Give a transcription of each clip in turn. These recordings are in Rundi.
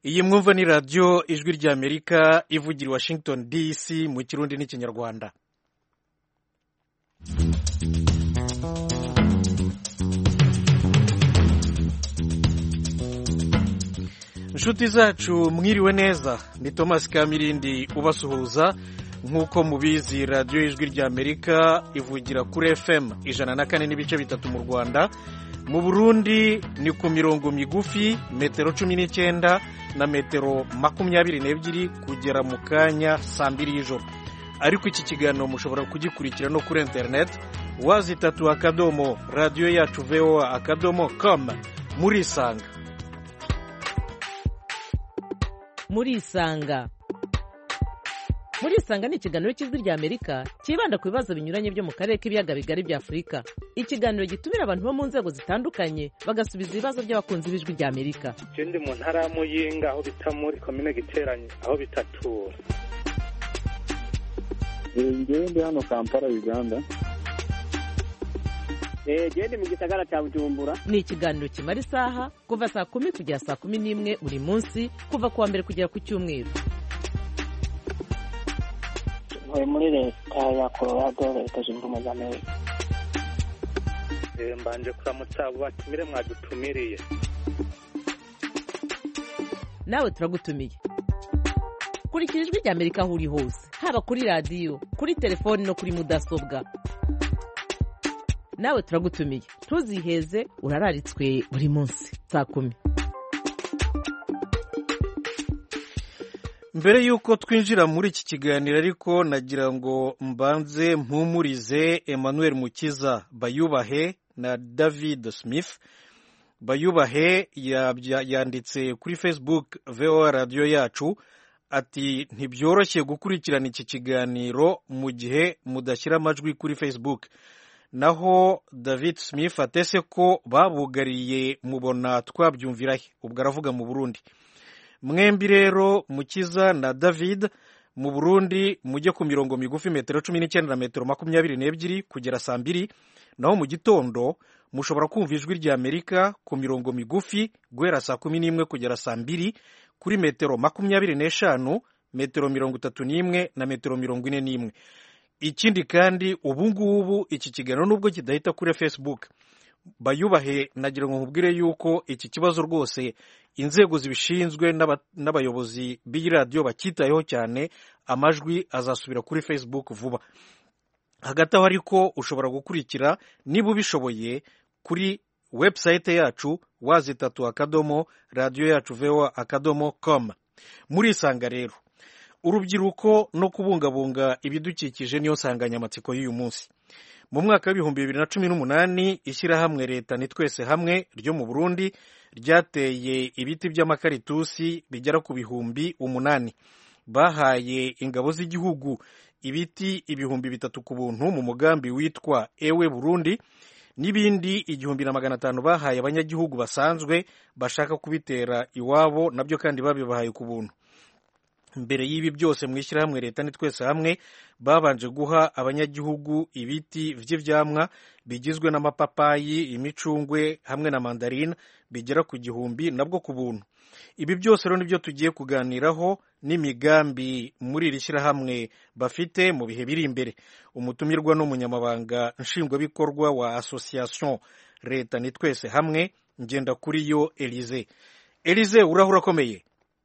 iyi mwumva ni radiyo ijwi ry'amerika ivugira i washington dc mu kirundi n'ikinyarwanda inshuti zacu mwiriwe neza ni thomas kamirindi ubasuhuza nk'uko mubizi radiyo ijwi ry'amerika ivugira kuri fm ijana na kane n'ibice bitatu mu rwanda mu burundi ni ku mirongo migufi metero cumi n'icyenda na metero makumyabiri n'ebyiri kugera mu kanya saa mbiri y'ijoro ariko iki kiganiro mushobora kugikurikira no kuri interineti wazitatu akadomo radiyo yacu voa akadomo com murisanga murisanga murisanga ni ikiganiro cy'ijwi ry'amerika cyibanda ku bibazo binyuranye byo mu karere k'ibiyaga bigari bya afurika ikiganiro gitumira abantu bo mu nzego zitandukanye bagasubiza ibibazo by'abakunzi b'ijwi ry'amerika je ndi mu ntara ya muyinga aho bita muri komine giteranye aho bitatura ngewe ndi hano kampala uganda gende mu gisagara cya bujumbura ni ikiganiro kimara isaha kuva saa kumi kugera saa kumi n'imwe buri munsi kuva ku wa mbere kugera ku cyumweru ntuye muri leta ya colorado leta zunze ubumwe za amerika Eh, mbanje kuramutsa abo batumire mwadutumiriye nawe turagutumiye kurikira ijwi ry'amerika aho uri hose haba kuri radiyo kuri telefoni no kuri mudasobwa nawe turagutumiye ntuziheze urararitswe buri munsi saa kumi mbere y'uko twinjira muri iki kiganiro ariko nagira ngo mbanze mpumurize emmanuel mukiza bayubahe na david smith bayubahe yabya- yanditse kuri facebook voa radiyo yacu ati ntibyoroshye gukurikirana iki kiganiro mu gihe mudashyira amajwi kuri facebook naho david smith atese ko babugariye mubona twabyumvirahe ubwo aravuga mu burundi mwembi rero mukiza na david mu burundi mujye ku mirongo migufi metero cumi n'icyenda na metero makumyabiri n'ebyiri kugera saa mbiri naho mu gitondo mushobora kumva ijwi rya amerika ku mirongo migufi guhera saa kumi n'imwe kugera saa mbiri kuri metero makumyabiri n'eshanu metero mirongo itatu n'imwe na metero mirongo ine n'imwe ikindi kandi ubu ngubu iki kiganiro nubwo kidahita kuri facebook bayubahe nagira ngo nkubwire yuko iki kibazo rwose inzego zibishinzwe n'aba- n'abayobozi b'iyi radiyo bacyitayeho cyane amajwi azasubira kuri facebook vuba hagati aho ariko ushobora gukurikira niba ubishoboye kuri website yacu wazitatu akadomo radiyo yacu voa akadomo com murisanga rero urubyiruko no kubungabunga ibidukikije niyo nsanganyamatsiko y'uyu munsi mu mwaka w'ibihumbi bibiri na cumi n'umunani ishyirahamwe leta ni twese hamwe ryo mu burundi ryateye ibiti by'amakaritusi bigera ku bihumbi umunani bahaye ingabo z'igihugu ibiti ibihumbi bitatu ku buntu mu mugambi witwa ewe burundi n'ibindi igihumbi na magana atanu bahaye abanyagihugu basanzwe bashaka kubitera iwabo nabyo kandi babibahaye ku buntu mbere y'ibi byose mu ishyirahamwe leta ni twese hamwe babanje guha abanyagihugu ibiti by'ibyamwa bigizwe n'amapapayi imicungwe hamwe na mandarina bigera ku gihumbi nabwo ku buntu ibi byose rero nibyo tugiye kuganiraho n'imigambi muri iri shyirahamwe bafite mu bihe biri imbere umutumirwa n'umunyamabanga nshingwabikorwa wa association leta ni twese hamwe ngenda kuri yo elize elize urahura akomeye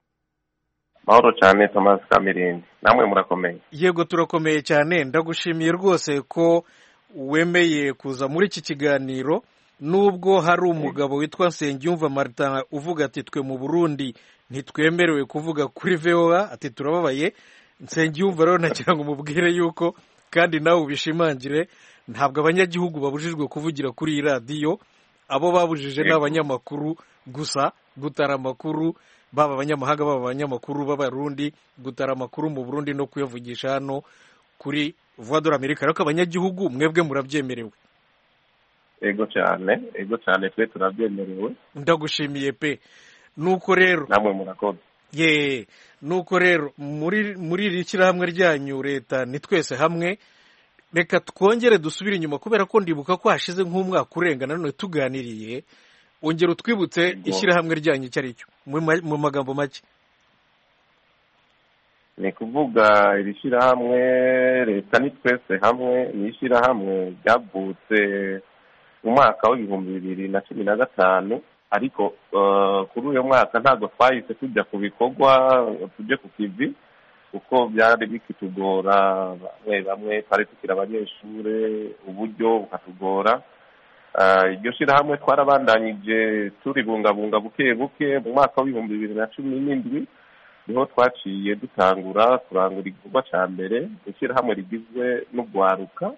mahoro cyane thomas kamirindi namwe murakomeye yego turakomeye cyane ndagushimiye rwose ko wemeye kuza muri iki kiganiro nubwo hari umugabo witwa nsengiyumva martin uvuga ati twe mu burundi ntitwemerewe kuvuga kuri voa ati turababaye nsengiyumva rero nagira ngo umubwire yuko kandi nawe ubishimangire ntabwo abanyagihugu babujijwe kuvugira kuri iyi radiyo abo babujije ni Yego. abanyamakuru gusa gutara amakuru baba abanyamahanga baba abanyamakuru b'abarundi gutara amakuru mu burundi no kuyavugisha hano kuri voix de l'Amerique ariko abanyagihugu mwebwe murabyemerewe ego cyane ego cyane twe turabyemerewe ndagushimiye pe nuko rero namwe murakoze ye nuko rero muri muri iri shyirahamwe ryanyu leta ni twese hamwe reka twongere dusubire inyuma kubera ko ndibuka ko hashize nk'umwaka urenga nanone tuganiriye ongera utwibutse Yego. ishyirahamwe ryanyu icyo ari cyo mu ma- mu magambo make ni kuvuga iri shyirahamwe leta ni twese hamwe ni ishyirahamwe ryavutse mu mwaka w'ibihumbi bibiri na cumi na gatanu ariko eh, kuri uyu mwaka ntabwo twahise tujya ku bikorwa ngo tujye ku kivi kuko byari bikitugora bamwe bamwe twari tukiri abanyeshuri uburyo bukatugora Eh, iryo shyirahamwe twarabandanyije turibungabunga buke buke mu mwaka w'ibihumbi bibiri na cumi n'indwi niho twaciye dutangura kurangura igikorwa cya mbere ishyirahamwe rigizwe n'urwaruka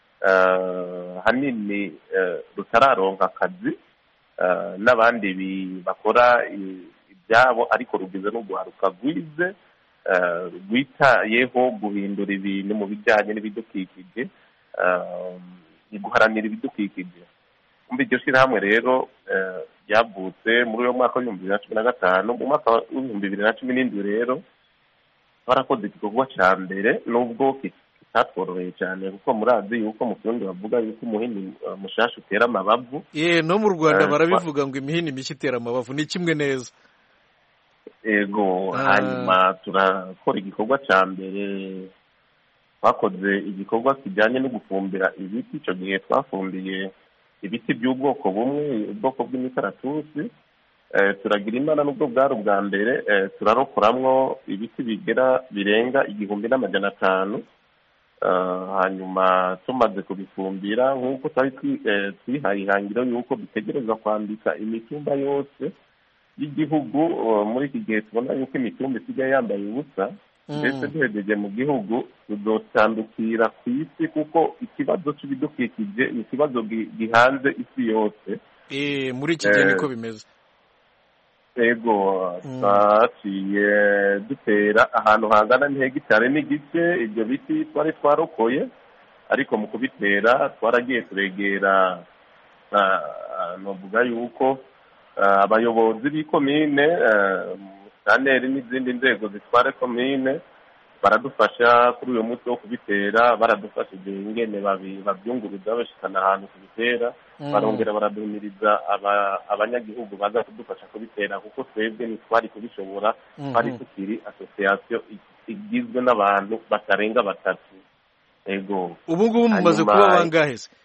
eh, hanini eh, rutararonka akazi eh, n'abandi bi- bakora i- ibyabo ariko rugize n'urwaruka rwize eh, rwitayeho guhindura ibintu mu bijyanye n'ibidukikije eh, ni guharanira ibidukikije muri iryo shyirahamwe rero eh, ryavutse muri uwo mwaka w'ibihumbi bibiri na cumi na gatanu mu mwaka w'ibihumbi bibiri na cumi n'indwi rero twarakoze igikorwa cya mbere nubwo ki- kitatworoheye cyane kuko murazi yuko mu kirundi bavuga yuko umuhini eh, mushasha utera amabavu ye no mu rwanda Eh, barabivuga ngo imihini mishya itera amabavu ni kimwe neza ego Ah. hanyuma turakora igikorwa cya mbere twakoze igikorwa kijyanye no gufumbira ibiti icyo gihe twafumbiye ibiti by'ubwoko bumwe ubwoko bw'imikaratusi Eh, turagira imana n'ubwo bwari ubwa mbere eh, turarokoramwo ibiti bigera birenga igihumbi n'amajana atanu Eh, hanyuma tumaze kubifumbira nk'uko twari twi- eh, twihaye ihangiro y'uko dutegereza kwambika imitumba yose y'igihugu uh, muri iki gihe tubona yuko imitumba isigaye yambaye ubusa Mm. ndetse duhegeje mu gihugu tuzotandukira ku isi kuko ikibazo cy'ibidukikije ni ikibazo gi- gihanze isi yose Eh, muri iki gihe Eh, niko bimeze ego Mm. twaciye dutera ahantu hangana n'ihegitari n'igice ibyo biti twari twarokoye ariko mu kubitera twaragiye turegera ah, ah, novuga yuko ah, abayobozi b'ikomine saneri n'izindi nzego zitwara komine baradufasha kuri uyu munsi wo kubitera baradufashije ingene babi- babyunguruza bashikana ahantu kubitera Mm. barongera baraduhimiriza aba- abanyagihugu baza kudufasha kubitera kuko twebwe ntitwari kubishobora Mhm. twari tukiri asosiyasiyo i- igizwe n'abantu batarenga batatu ego ubu ngubu mumaze Hanyuma- kuba bangahe se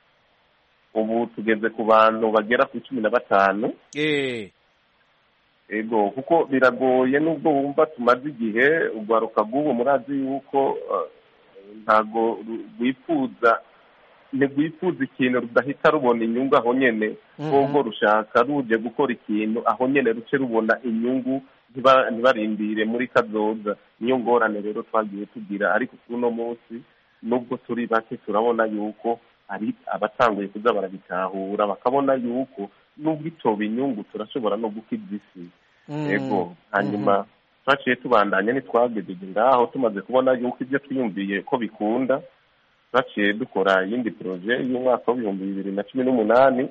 ubu tugeze ku bantu bagera ku cumi na batanu Eh, ego kuko biragoye nubwo wumva tumaze igihe urwaruka rw'ubu murazi yuko eh, ntago ru- rwifuza ntirwifuza ikintu rudahita rubona inyungu aho nyene Mhm. ahubwo rushaka ruje gukora ikintu aho nyene ruce rubona inyungu ntiba- ntibarindire muri kazoza niyo ngorane rero twagiye tugira ariko kuri uno munsi nubwo turi bake turabona yuko hari abatanguye kuza barabitahura bakabona yuko nubwo itoba inyungu turashobora no gukiza isi mm. ego hanyuma twaciye tubandanya ntitwagejeje ngaho tumaze kubona yuko ibyo twiyumviye ko bikunda twaciye dukora iyindi poroje y'umwaka w'ibihumbi bibiri na cumi n'umunani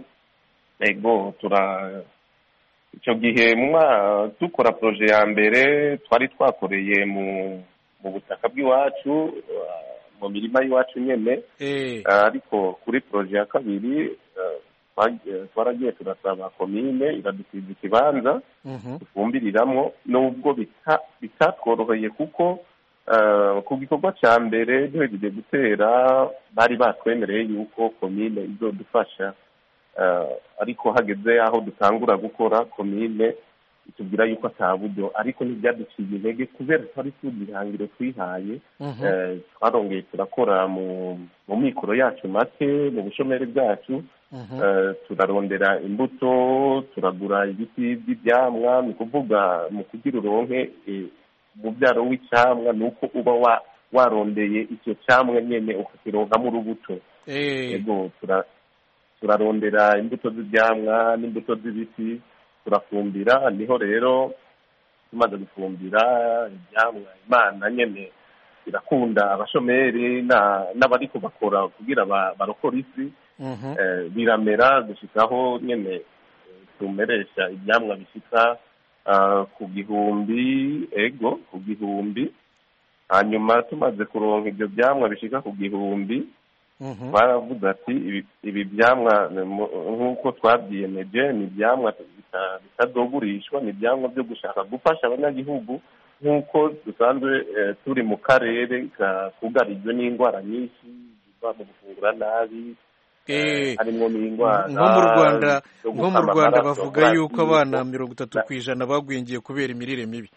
ego tura icyo gihe mu mwa- dukora poroje ya mbere twari twakoreye mu mu butaka bw'iwacu uh, mu mirima y'iwacu nyene Eh, Uh, ariko kuri poroje ya kabiri uh, twag- twaragiye turasaba komine iradusiza ikibanza mhm. dufumbiriramwo nubwo bita- bitatworoheye kuko uh, ku gikorwa cya mbere duhejeje gutera bari batwemereye yuko komine izodufasha uh, ariko hageze aho dutangura gukora komine itubwira yuko ata buryo ariko ntibyaduciye intege kubera twari tuzi ihangiro twihaye Mhm. Eh, twarongeye turakora mu mu mikoro yacu make mu bushomeri bwacu Mhm. Eh, turarondera imbuto turagura ibiti by'ibyamwa ni ukuvuga mu kugira uronke eh, umubyaro w'icyamwa ni uko uba wa- warondeye icyo cyamwa nyine ukakironkamo urubuto Eh, yego tura- turarondera imbuto z'ibyamwa n'imbuto z'ibiti turafumbira niho rero tumaze gufumbira ibyamwa imana nyine irakunda abashomeri na- n'abariko bakora kugira ba- barokore isi mhm. eh, biramera gushikaho nyine eh, tumeresha ibyamwa bishika ah, ku gihumbi ego ku gihumbi hanyuma tumaze kuronka ibyo byamwa bishika ku gihumbi Mhm. twaravuze ati ibi- ibi byamwa ni mu- nk'uko twabyiyemeje ni ibyamwa bita- bitazogurishwa ni ibyamwa byo gushaka gufasha abanyagihugu nk'uko dusanzwe eh, turi mu karere ka- kugarijwe n'indwara nyinshi ziva mu gufungura nabi Eh, harimo n'indwara nko mu rwanda zo nko mu gukama rwanda amaraso, bavuga murazi yuko abana yuko- mirongo itatu ku ijana bagwingiye kubera imirire mibi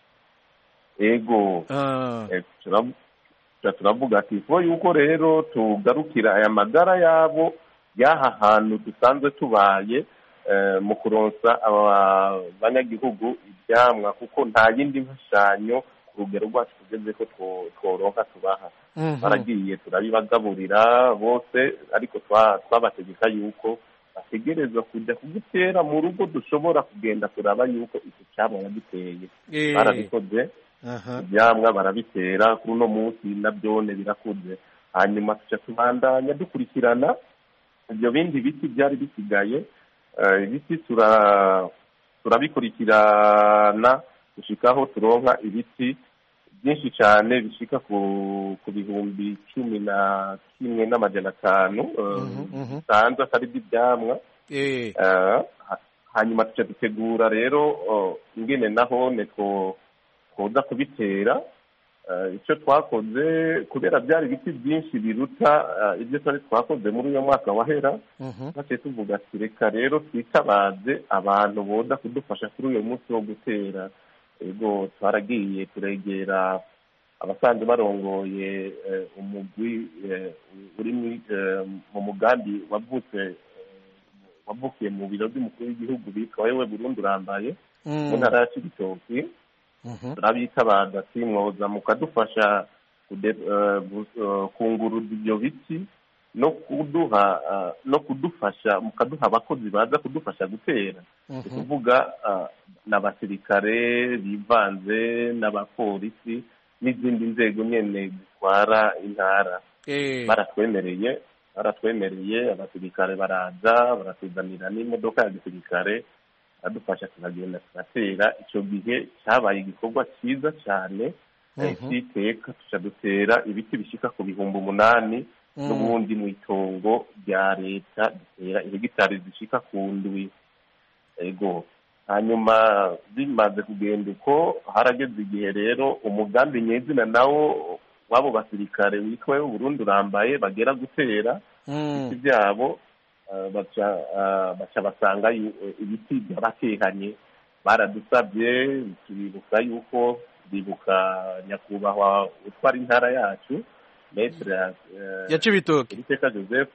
ego Ah, Eh, turav- tura- turavuga ati ko yuko rero tugarukira aya magara yabo y'aha hantu dusanzwe tubaye eh, mu kuronsa aba banyagihugu ibyamwa kuko nta yindi mfashanyo ku rugero rwacu tugeze ko two- tworonka tubaha mhm. baragiye turabibagaburira bose ariko twa- twabategeka yuko bategerezwa kujya kugitera mu rugo dushobora kugenda turaba yuko iki cyamwa yagiteye Eh, barabikoze aha. ibyamwa barabitera kuri uno munsi na byone birakuze hanyuma tuca tubandanya dukurikirana ibyo bindi biti byari bisigaye eh, ibiti tura- turabikurikirana gushika aho turonka ibiti byinshi cyane bishika ku ku bihumbi cumi na kimwe n'amajana atanu eh, Mhm, mhm. bisanzwe atari iby'ibyamwa Eh, Eh, ha- hanyuma tuca dutegura rero oh, ingene nahone two twoza kubitera Eh, icyo twakoze kubera byari ibiti byinshi biruta eh, ibyo twari twakoze muri uyu mwaka wahera mhm. maze tuvuga ati reka rero twitabaze abantu boza kudufasha kuri uyu munsi wo gutera ego twaragiye turegera abasanzwe barongoye eh, umugwi eh, uri muri- eh, mu mugambi wavutse eh, wavukiye mu biro by'umukuru w'igihugu bitwa wewe Burundi urambaye mu Mm, ntara ya Cibitoki mhm. turabitabaza ati mwoza mukadufasha kude- eh, gu- eh, kunguruza ibyo biti no kuduha eh, no kudufasha mukaduha abakozi baza kudufasha gutera ni Mhm. ukuvuga ah, n'abasirikare bivanze n'abapolisi n'izindi nzego nyene zitwara intara Eh, baratwemereye baratwemereye abasirikare baraza baratuzanira n'imodoka ya gisirikare adufasha tukagenda tugatera icyo gihe cyabaye igikorwa cyiza cyane eh, Mhm. cy'iteka tuca dutera ibiti bishika ku bihumbi umunani Mm. n'ubundi mu itongo rya leta dutera ihegitari zishika ku ndwi ego hanyuma bimaze kugenda uko harageze igihe rero umugambi nyezina nawo w'abo basirikare witwa Burundi urambaye bagera gutera Mm. ibiti byabo eh, baca eh, baca basanga yu- eh, ibiti byabatekanye baradusabye turibuka yuko bibuka nyakubahwa utwara intara yacu metere eh, ya cibitoke Uwiteka joseph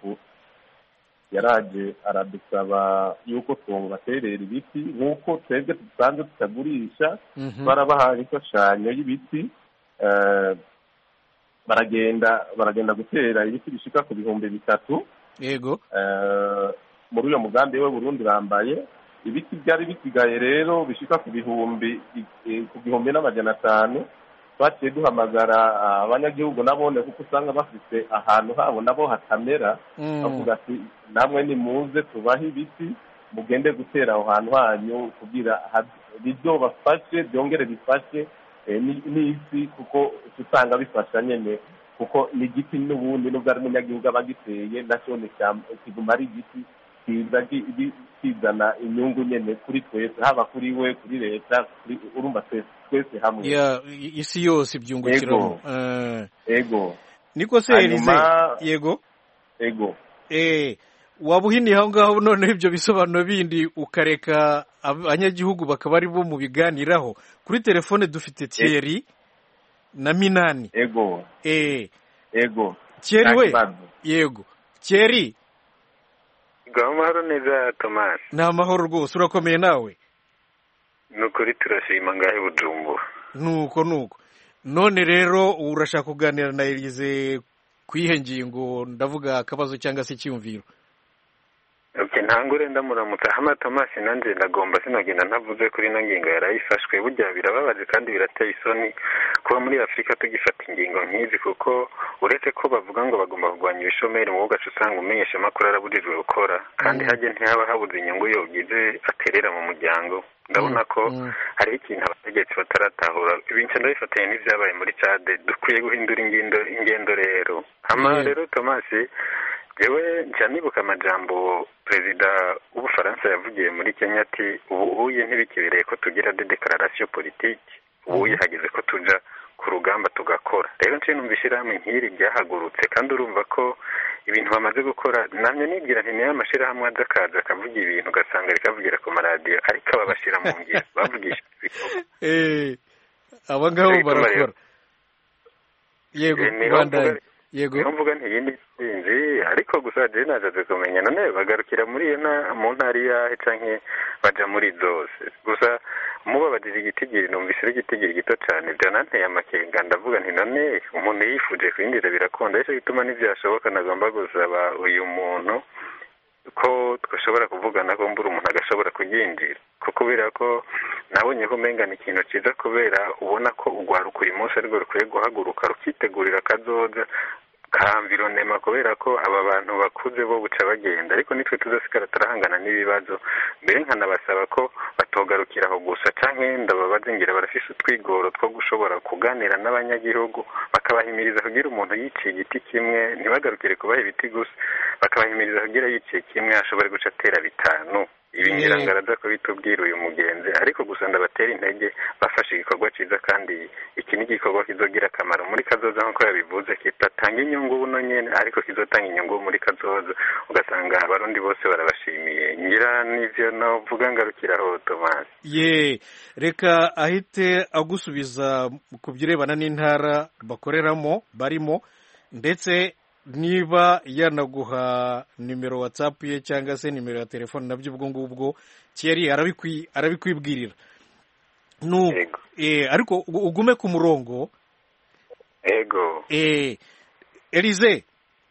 yaraje aradusaba yuko twobaterera ibiti nk'uko twebwe dusanzwe tutagurisha Mhm. twarabahaye imfashanyo y'ibiti eh, baragenda baragenda gutera ibiti bishika ku bihumbi bitatu yego eh, muri uyo mugambi we Burundi urambaye ibiti byari bisigaye rero bishika ku bihumbi eh, ku gihumbi n'amajana atanu twaciye duhamagara ah, abanyagihugu nabone kuko usanga bafite ahantu habo nabo hatamera Mm. bavuga ati namwe nimuze tubahe ibiti mugende gutera aho hantu hanyu kugira ha- bizobafashe byongere bifashe eh, ni- n'isi kuko uca usanga bifasha nyene kuko ni igiti n'ubundi nubwo ari umunyagihugu aba agiteye nacyo ni ishyamba- kiguma ari igiti kiza gi- gi- kizana inyungu nyene kuri twese haba kuri we kuri leta kuri- urumva twese twese hamwe ya i- isi yose ibyungukiramo Eh, ego niko se Elize Hanyuma- yego ego eh waba uhiniye aho ngaho noneho ibyo bisobanuro bindi ukareka abanyagihugu bakaba ari bo mu biganiraho kuri telefone dufite Thierry na Minani ego eh ego Thierry nta we kibazo. yego Thierry amahoro neza tomasi ni amahoro rwose urakomeye nawe ni ukuri turashima ngahe bujumbura nuko nuko none rero urashaka kuganira na Elize ku ihe ngingo ndavuga akabazo cyangwa se icyumviro Okay, ntangure ndamuramutsa hama Thomas nanjye ndagomba sinagenda ntavuze kuri ino ngingo yarayifashwe burya birababaje kandi birateye isoni kuba muri afurika tugifata ingingo nk'izi kuko uretse ko bavuga ngo bagomba kurwanya ibishomeri mu gace usanga umenyesha amakuru arabujijwe gukora kandi hajye ntihaba habuze inyungu yogize aterera mu muryango ndabona ko Mm. hariho ikintu abategetsi bataratahura ibintu ndabifatanya n'ibyabaye muri cade dukwiye guhindura ingendo ingendo rero hama Yeah. rero Thomas jewe nca nibuka amajambo perezida w'ubufaransa yavugiye muri kenya ati ubuye ntibikibereye ko tugira de declaration politique ubuye hageze ko tuja ku rugamba tugakora rero nce numva ishyirahamwe nk'iri ryahagurutse kandi urumva ko ibintu bamaze gukora namye nibwira nti niyo amashyirahamwe aza akaza akavuga ibintu ugasanga rikavugira ku maradiyo ariko aba bashyira mu ngiro bavugisha ibikorwa Eh, aba ngabo Ariko barakora bareba. yego Eh, niho rwanda mvuga- yego niho mvuga nti iyi ni intsinzi ariko gusa jewe nashatse kumenya none bagarukira muri iyo nta mu ntara iyahe canke baja muri zose gusa mubabajije igitigiri numvise ari igitigiri gito cane vyananteye amakenga ndavuga nti none umuntu yifuje kwinjira birakunda ico gituma ntivyashoboka nagomba gusaba uyu muntu ko twashobora kuvugana ko mbura umuntu agashobora kuryinjira ko kubera ko nabonye ko umenga ni ikintu cyiza kubera ubona ko urwaruka uyu munsi arirwo rukwiye guhaguruka rukitegurira akazoza ka environema kubera ko aba bantu bakuze bo buca bagenda ariko nitwe tuzasigara turahangana n'ibibazo mbere nkanabasaba ko batogarukira aho gusa canke ndababaze ngira barafise utwigoro two gushobora kuganira n'abanyagihugu bakabahimiriza kugira umuntu yiciye igiti kimwe ntibagarukire kubaha ibiti gusa bakabahimiriza kugira yiciye kimwe ashobore guca atera bitanu ibi ngira ngo araza kubitubwira uyu mugenzi ariko gusa ndabatera intege bafashe igikorwa cyiza kandi iki ni igikorwa kizogira akamaro muri kazoza nk'uko yabivuze kitatanga inyungu buno nyene ariko kizotanga inyungu muri kazoza ugasanga abarundi bose barabashimiye ngira n'ivyo novuga ngarukiraho Thomas ye reka ahite agusubiza ku birebana n'intara bakoreramo barimo ndetse niba yanaguha nimero watsapu ye cyangwa se nimero ya telefone nabyo ubwo ngubwo kiyari arabikwi- arabikwibwirira Nu- Yego. eh, ariko ugu- ugume ku murongo ego eh, elize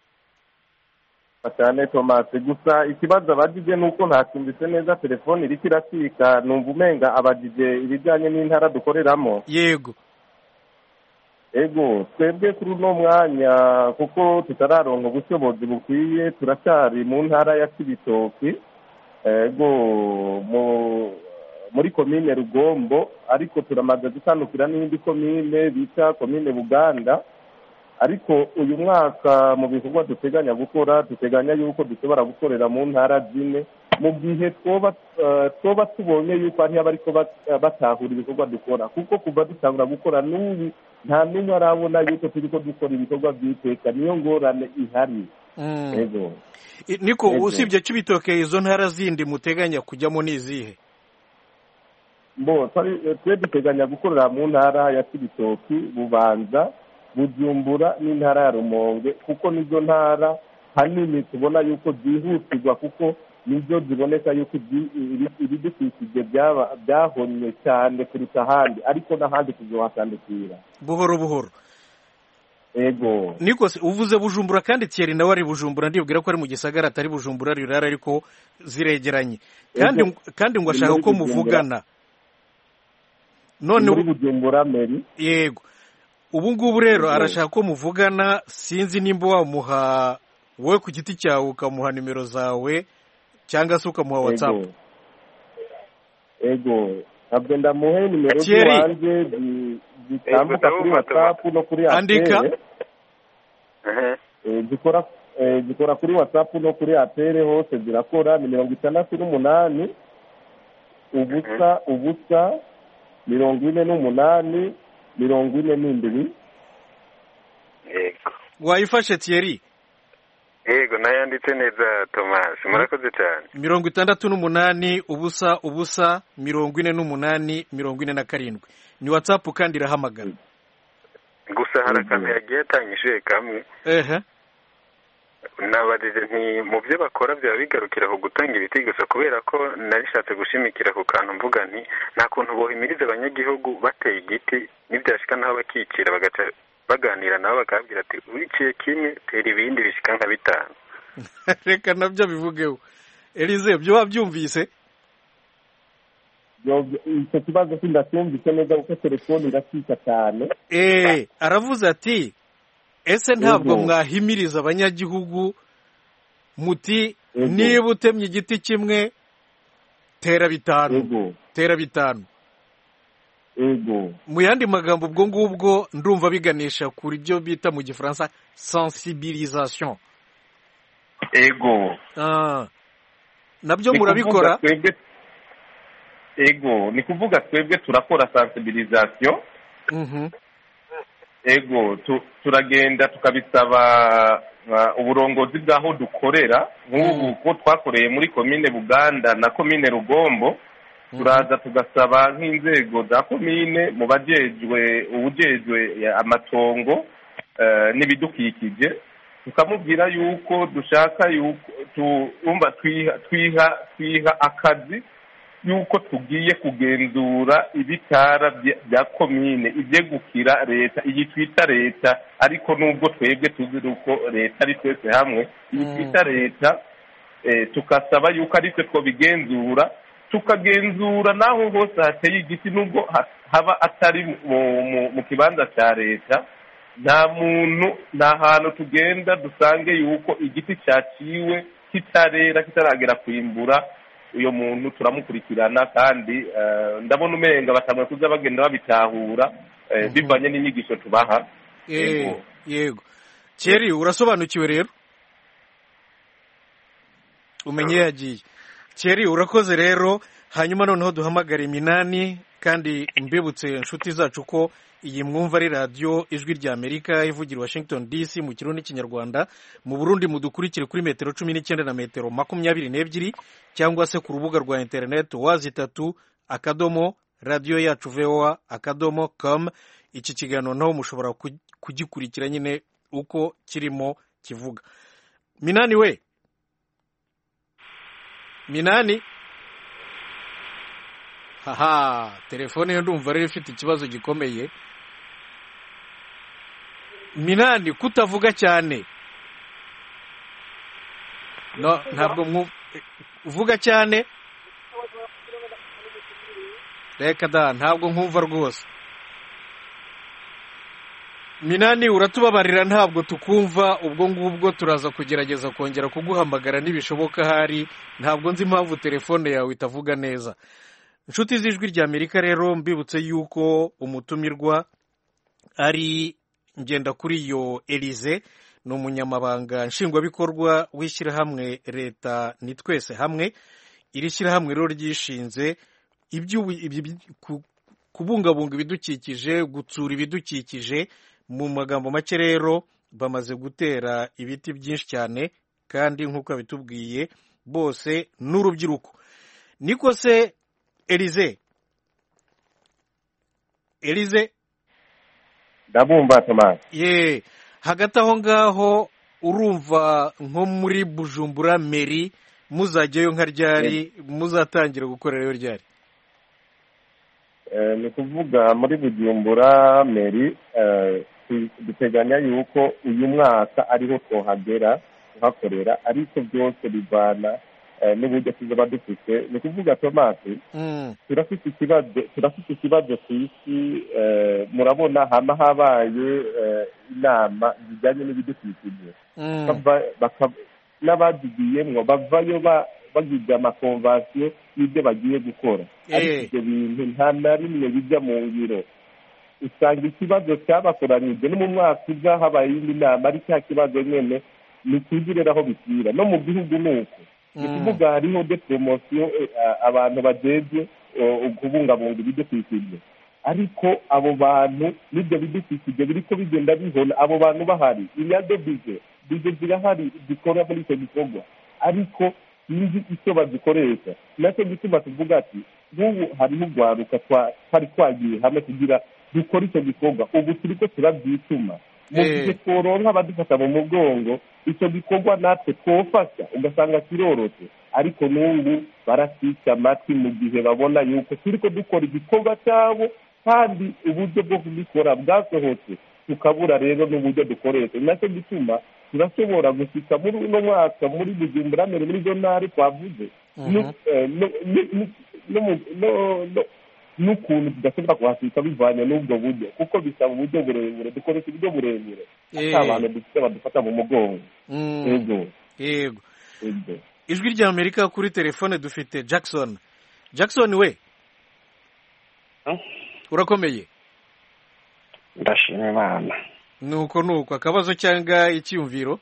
cyane Thomas gusa ikibazo abajije ni uko ntacumbitse neza telefone iriko iracika numva umenga abajije ibijyanye n'intara dukoreramo yego ego twebwe kuri uno mwanya kuko tutararonka ubushobozi bukwiye turacyari mu ntara ya kibitoki ego mu muri komine rugombo ariko turamaze gutandukira n'indi komine bita komine buganda ariko uyu mwaka mu bikorwa duteganya gukora duteganya yuko dushobora gukorera mu ntara zine mu gihe twoba eh, twoba tubonye yuko hariho abariko bat- batahura ibikorwa dukora kuko kuva dutangura gukora n'ubu nta n'umwe arabona yuko turiko dukora ibikorwa by'iteka niyo ngorane ihari Mm. ego I- niko Yego. usibye kibitoke izo ntara zindi muteganya kujyamo ni izihe bo twari- eh, twe duteganya gukorera mu ntara ya kibitoki bubanza bujumbura n'intara ya rumonge kuko nizo ntara hanini tubona yuko zihutirwa kuko nibyo ziboneka yuko ibyi- ibi- ibidukikije byaba- byahonnye cyane kuruta ahandi ariko n'ahandi tuzohatandukira buhoro buhoro ego niko se uvuze bujumbura kandi Thierry nawe ari bujumbura ndibwira ko ari mu gisagara atari bujumbura rirara ariko ziregeranye kandi Ego. kandi ngo Ni ashaka muri ko Bujumbura. muvugana none muri ubu- bujumbura meri yego ubu ngubu rero Ego. arashaka ko muvugana sinzi nimba wamuha wowe ku giti cyawe ukamuha nimero zawe cyangwa se ukamuha watsapu ego ego ntabwo ndamuhe nimero Thierry. z'iwanjye zi- zitambuka Ego, kuri ndabumva, watsapu no kuri Andika. atere Ehe. Eh, zikora eh, zikora kuri watsapu no kuri atere hose zirakora ni mirongo itandatu n'umunani ubusa ubusa mirongo ine n'umunani mirongo ine n'indwi yego wayifashe Thierry yego nayanditse neza Thomas murakoze cyane mirongo itandatu n'umunani ubusa ubusa mirongo ine n'umunani mirongo ine na karindwi ni watsapu kandi irahamagara gusa hari Yego. akantu yagiye atanyishuye kamwe ehe nabajije nti mu byo bakora byaba bigarukira ku gutanga ibiti gusa kubera ko narishatse gushimikira ku kantu mvuga nti nta kuntu bohimiriza abanyagihugu bateye igiti nibyashika naho bakicira bagaca baganira nabo bakababwira ati wiciye kimwe tera ibindi bishika nka bitanu reka nabyo bivugeho elize byo wabyumvise icyo kibazo sindacyumvise neza kuko telefone iracika cyane eee aravuze ati ese ntabwo Yego. mwahimiriza abanyagihugu muti Yego. niba utemye igiti kimwe tera bitanu yego tera bitanu yego mu yandi magambo ubwo ngubwo ndumva biganisha kuri byo bita mu gifaransa sensibilisation yego Ah. nabyo Ni murabikora kuvuga twebwe ego ni kuvuga twebwe turakora sensibilisation Mhm. ego tu- turagenda tukabisaba uh, uburongozi bw'aho dukorera nk'ubu ko twakoreye muri komine buganda na komine rugombo turaza tugasaba nk'inzego za komine mu bajejwe ubujejwe ya- amatongo eh, n'ibidukikije tukamubwira yuko dushaka yuko tumva twiha twiha twiha akazi yuko tugiye kugenzura ibitara bya- bya komine ibyegukira leta iyi twita leta ariko nubwo twebwe tuzi uko leta ari twese hamwe iyi Mm. twita leta eh, tukasaba yuko ari twe twabigenzura tukagenzura n'aho hose hateye igiti nubwo ha- haba atari mu, mu, mu kibanza cya leta nta muntu nta hantu tugenda dusange yuko igiti cyaciwe kitarera kitaragera kwimbura uyo muntu turamukurikirana kandi eh, ndabona umenga batanguye kuza bagenda babitahura eh, Mhm. bivanye n'inyigisho tubaha Eh, Yego. yego keri urasobanukiwe rero umenye yagiye keri urakoze rero hanyuma noneho duhamagara iminani kandi mbibutse inshuti zacu ko iyi mwumva ari radiyo ijwi rya amerika ivugira i washington dc mu kirundi n'ikinyarwanda mu burundi mudukurikire kuri metero cumi n'icyenda na metero makumyabiri n'ebyiri cyangwa se ku rubuga rwa interineti wazi itatu akadomo radiyo yacu voa akadomo com iki kiganiro naho mushobora ku- kugikurikira nyine uko kirimo kivuga minani we minani haha telefone yo ndumva rero ifite ikibazo gikomeye minani kutavuga cyane no ntabwo mwu uvuga cyane reka da ntabwo nkumva rwose minani uratubabarira ntabwo tukumva ubwo ngubwo turaza kugerageza kongera kuguhamagara nibishoboka ahari ntabwo nzi impamvu telefone yawe itavuga neza inshuti z'ijwi rya amerika rero mbibutse yuko umutumirwa ari ngenda kuri iyo elize ni umunyamabanga nshingwabikorwa w'ishyirahamwe leta ni twese hamwe iri shyirahamwe rero ryishinze iby'ubu- ibi- ibi- ku- kubungabunga ibidukikije gutsura ibidukikije mu magambo make rero bamaze gutera ibiti byinshi cyane kandi nk'uko babitubwiye bose n'urubyiruko niko se elize elize ndabumva tomasi ye hagati aho ngaho urumva nko muri bujumbura meri muzajyayo nka ryari muzatangira gukorerayo ryari Eh, ni ukuvuga muri bujumbura meri eh, tu- duteganya yuko uyu mwaka ariho twohagera kuhakorera ariko byose bivana eh, n'uburyo tuzaba dufite ni ukuvuga tomasi Mm, turafite ikibazo turafite ikibazo ku isi eh, murabona hama habaye eh, inama zijyanye n'ibidukikije mm, bava- baka- n'abazigiyemwo bavayo ba- bagize amakonvasiyo y'ibyo bagiye gukora ariko Eh. ibyo bintu nta na rimwe bijya mu ngiro usanga ikibazo cyabakoranyije no mu mwaka uza habaye iyindi nama ari cya kibazo nyine ni ukugirira aho bikira no mu gihugu ni uko ni mm, ukuvuga hariho de poromosiyo eh, a- abantu bajejwe eh, kubungabunga ibidukikije ariko abo bantu n'ibyo bidukikije biriko bigenda bihona abo bantu bahari inyado bize bize zirahari zikora muri icyo gikorwa ariko sinzi icyo bazikoresha nacyo gituma tuvuga ati nk'ubu hariho urwaruka twa- twari twagiye hamwe kugira dukore icyo gikorwa ubu turiko turabyituma mu Eh. gihe tworonka abadufata mu mugongo icyo gikorwa natwe twofasha ugasanga kirorotse ariko n'ubu barasica amatwi mu gihe babona yuko turiko dukora igikorwa cyabo kandi uburyo bwo kubikora bwasohotse tukabura rero n'uburyo dukoresha ni nacyo gituma turashobora gusika muri uno mwaka muri bujumbura mbere muri izo ntara twavuze Mhm. n'ukuntu tudashobora kuhasika bivanye n'ubwo buryo kuko bisaba uburyo burebure dukoresha uburyo burebure Eh. ata abantu dufite badufata mu mugongo Mm. yego yego yego ijwi rya amerika kuri telefone dufite jackson jackson we urakomeye ndashima imana nuko nuko akabazo cyangwa icyiyumviro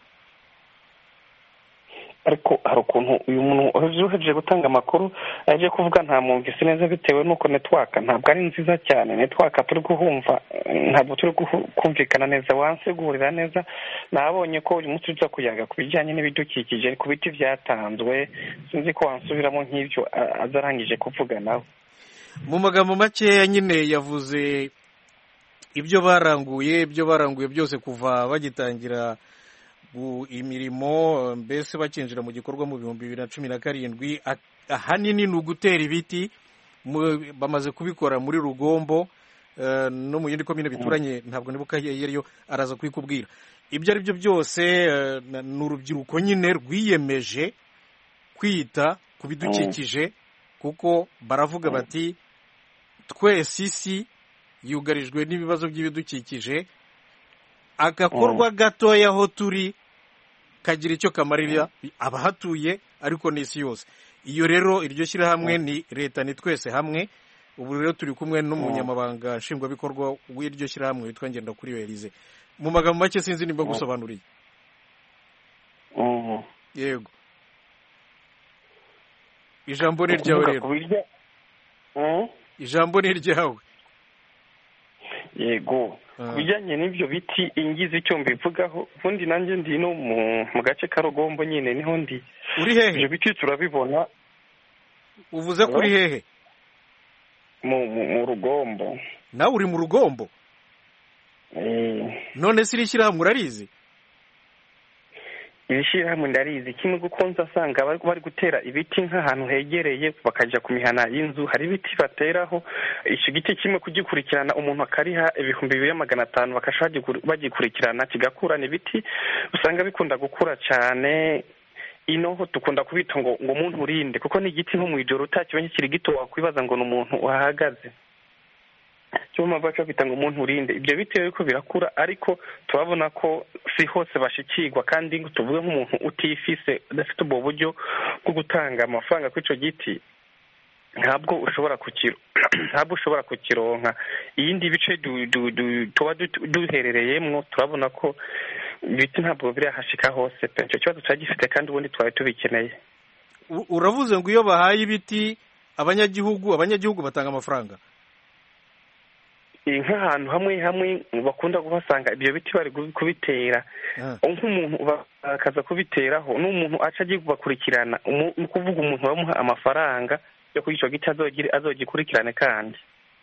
ariko hari ukuntu uyu muntu uhejeje gutanga amakuru aje kuvuga nta mwumvise neza bitewe n'uko netwaka ntabwo ari nziza cyane netwaka turi guhumva eh, ntabwo turi guhu- kumvikana neza wansigurira neza nabonye ko uyu munsi uza kuyaga ku bijyanye n'ibidukikije ku biti byatanzwe sinzi ko wansubiramo nk'ibyo a- aza arangije kuvuga nawe mu magambo makeya nyine yavuze ibyo baranguye ibyo baranguye byose kuva bagitangira gu- imirimo mbese bakinjira mu gikorwa mu bihumbi bibiri na cumi na karindwi A- ahanini ni ugutera ibiti mu- bamaze kubikora muri rugombo eh, no mu yindi komine bituranye ntabwo nibuka iyo ariyo araza kubikubwira ibyo ari byo byose eh, na- ni urubyiruko nyine rwiyemeje kwita ku bidukikije kuko baravuga bati twese isi yugarijwe n'ibibazo by'ibidukikije agakorwa gatoya aho turi kagira icyo kamarira abahatuye ariko n'isi yose iyo rero iryo shyirahamwe ni leta ni twese hamwe ubu rero turi kumwe n'umunyamabanga nshingwabikorwa w'iryo shyirahamwe witwa ngendakuriyo Elize mu magambo make sinzi nimba gusobanuriye Mhm. yego ijambo ni iryawe Kuvuga rero ku biryo Mhm. ijambo ni iryawe yego Ah. ku bijyanye n'ibyo biti ingize icyo mbivugaho ubundi nanjye ndi no mu mu gace ka rugombo nyine niho ndi uri hehe ibyo biti turabibona uvuze ko uri hehe mu mu mu rugombo nawe uri mu rugombo Eh, none se iri shyirahamwe urarizi iri shyirahamwe ndarizi kimwe kuko nza asanga bari bari gutera ibiti nk'ahantu hegereye bakajya ku mihana y'inzu hari ibiti bateraho icyo giti kimwe kugikurikirana umuntu akariha ibihumbi bibiri na magana atanu bakasha bagikurikirana kigakura ni ibiti usanga bikunda gukura cyane inoho dukunda kubita ngo ngo umuntu urinde kuko ni igiti nko mu ijoro utakibonye kiri gito wakwibaza ngo ni umuntu uhahagaze cyo mpamvu baca bita ngo umuntu urinde ibyo bitewe ko birakura ariko turabona ko si hose bashikirwa kandi ngo tuvuge nk'umuntu utifise udafite ubwo buryo bwo gutanga amafaranga kuri icyo giti ntabwo ushobora kukiro ntabwo ushobora kukironka iyindi bice du- du- du- tuba du- duherereyemo turabona ko ibiti ntabwo birahashika hose pe icyo kibazo tuba gifite kandi ubundi twari tubikeneye U- uravuze ngo iyo bahaye ibiti abanyagihugu abanyagihugu batanga amafaranga Eh, nk'ahantu hamwe hamwe bakunda kuhasanga ibyo biti bari kubi- kubitera Ah. nk'umuntu ba- akaza kubiteraho n'umuntu aca agiye kubakurikirana umu- ni ukuvuga umuntu bamuha amafaranga yo kuri icyo giti azogire- azogikurikirane kandi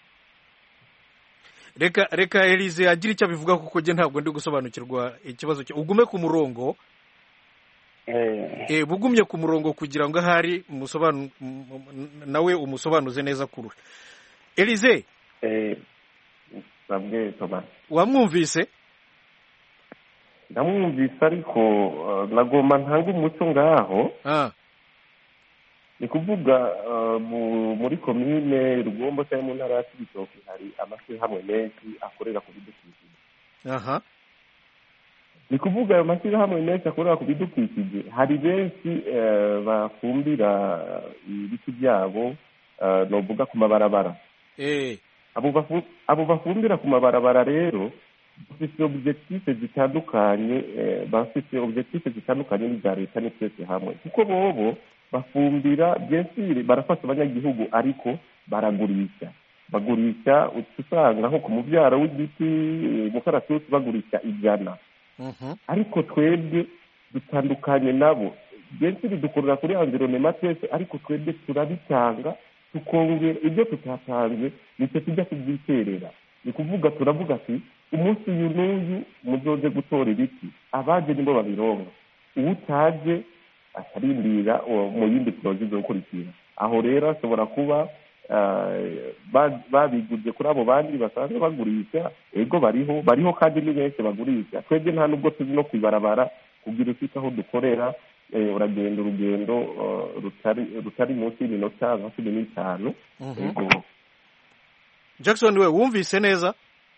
reka reka Elize agira icyo abivuga kuko njye ntabwo ndi gusobanukirwa ikibazo cye ugume ku murongo Eh, eh, bugumye ku murongo kugira ngo ahari umusobanu- m- m- nawe umusobanuze neza kurusha Elize eh, sabwe Thomas wamwumvise ndamwumvise ariko eh, nagomba ntanga umuco ngaho ah ni kuvuga eh, mu- muri komine rugombo cyangwa mu ntara ya kibitoki hari amashyirahamwe menshi akorera ku bidukikije aha ni kuvuga ayo mashyirahamwe menshi akorera ku bidukikije hari benshi eh, bafumbira ibiti byabo eh, novuga ku mabarabara eh abo bafu- abo bafumbira ku mabarabara rero bafite objective zitandukanye eh, bafite objective zitandukanye n'iza leta ni twese hamwe kuko bobo bafumbira byensire barafasha abanyagihugu ariko baragurisha bagurisha uca usanga nko ku mubyaro w'igiti eh, mukaratusi bagurisha ijana mhm ariko twebwe dutandukanye nabo benshi bidukorera kuri environnement twese ariko twebwe turabitanga tukongera ibyo tutatanze nicyo tujya kubyiterera ni kuvuga turavuga ati umunsi uyu n'uyu muzoze gutora ibiti abaje nibo babironka uwutaje akarindira uwo- mu yindi poroje zo gukurikira aho rero ashobora kuba eh, ba- babiguze kuri abo bandi basanzwe bagurisha ego bariho bariho kandi ni benshi bagurisha twebwe nta nubwo tuzi no kwibarabara kugira ufite aho dukorera eh, uragenda urugendo eh, rutari rutari munsi y'iminota nka cumi n'itanu Mhm. Yego. jackson we wumvise neza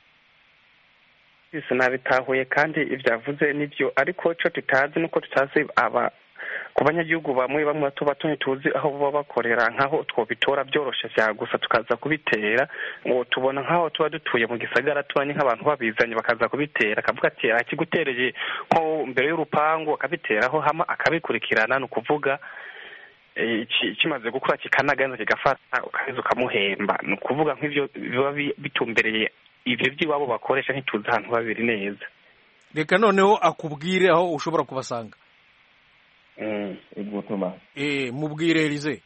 byose nabitahuye kandi ibyavuze nibyo ariko icyo tutazi nuko tutazi aba ku banyagihugu bamwe bamwe bato bato ntituzi aho baba bakorera nk'aho twobitora byoroshye bya gusa tukaza kubitera ngo tubona nk'aho tuba dutuye mu gisagara tubanye nk'abantu babizanye bakaza kubitera akavuga ati akigutereye nko mbere y'urupangu akabiteraho hama akabikurikirana ni ukuvuga eh, ki- kimaze gukura kikanaganza kigafata ukaheza ukamuhemba ni ukuvuga nk'ibyo biba bi- bitumbereye ibyo by'iwabo bakoresha ntituzi ahantu babiri neza reka noneho akubwire aho ushobora kubasanga ego tomasi eh mubwire elize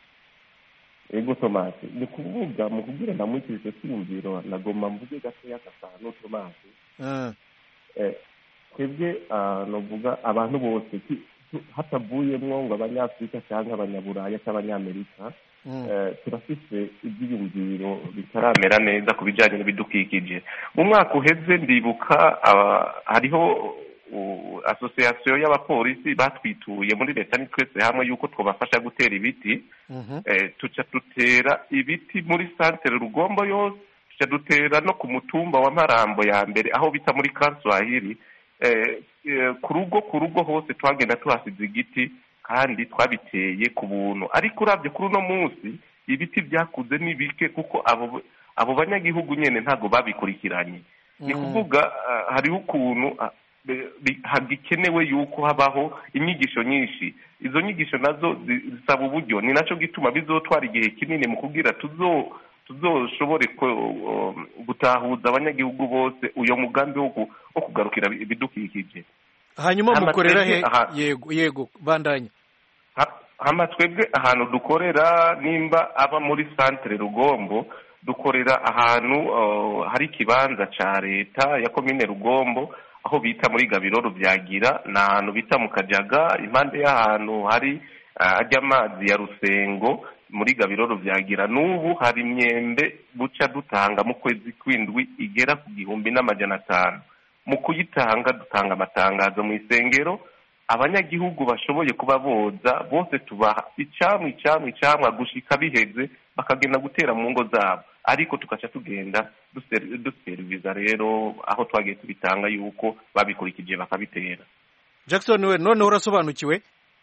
ego tomasi ni kuvuga mu kugira namwikirize cyiyumviro nagomba mvuge gatoya gatanu tomasi Ah, Eh, twebwe ah, novuga abantu bose ki- tu- hatavuyemwo ngo abanyafurika cyangwa abanyaburaya cyangwa abanyamerika mm, eh, turafise ibyiyumviro bitaramera neza ku bijyanye n'ibidukikije mu mwaka uheze ndibuka ah, hariho uh, asosiyasiyo y'abapolisi batwituye muri leta ni twese hamwe yuko twabafasha gutera ibiti mhm, eh, tuca dutera ibiti muri santere rugombo yose tuca dutera no ku mutumba wa marambo ya mbere aho bita muri kanswahili eh, eh, ku rugo ku rugo hose twagenda tuhasize igiti kandi twabiteye ku buntu ariko urabye kuri uno munsi ibiti byakuze ni bike kuko abo abo banyagihugu nyine ntabwo babikurikiranye ni Mm. kuvuga ah, hariho ukuntu ah, be- bi- hagikenewe yuko habaho inyigisho nyinshi izo nyigisho nazo zi- zisaba uburyo ni nacyo gituma bizotwara igihe kinini mu kugira tuzo tuzoshobore ko- um, gutahuza abanyagihugu bose uyo mugambi wo ku- wo kugarukira ibidukikije hanyuma Hama mukorera he twebwe aha- yego yego bandanya Ha- hama twebwe ahantu dukorera nimba aba muri santere rugombo dukorera ahantu uh, hari ikibanza ca leta ya komine rugombo aho bita muri gabiro rubyagira ni ahantu bita mu kajaga impande y'ahantu hari uh, hajya amazi ya rusengo muri gabiro rubyagira n'ubu hari imyembe buca dutanga mu kwezi kw'indwi igera ku gihumbi n'amajana atanu mu kuyitanga dutanga amatangazo mu isengero abanyagihugu bashoboye kuba boza bose tubaha icamwa icamwa icamwa gushika biheze bakagenda gutera mu ngo zabo ariko tugaca tugenda duser- duseriviza rero aho twagiye tubitanga yuko babikurikije bakabitera jackson we noneho urasobanukiwe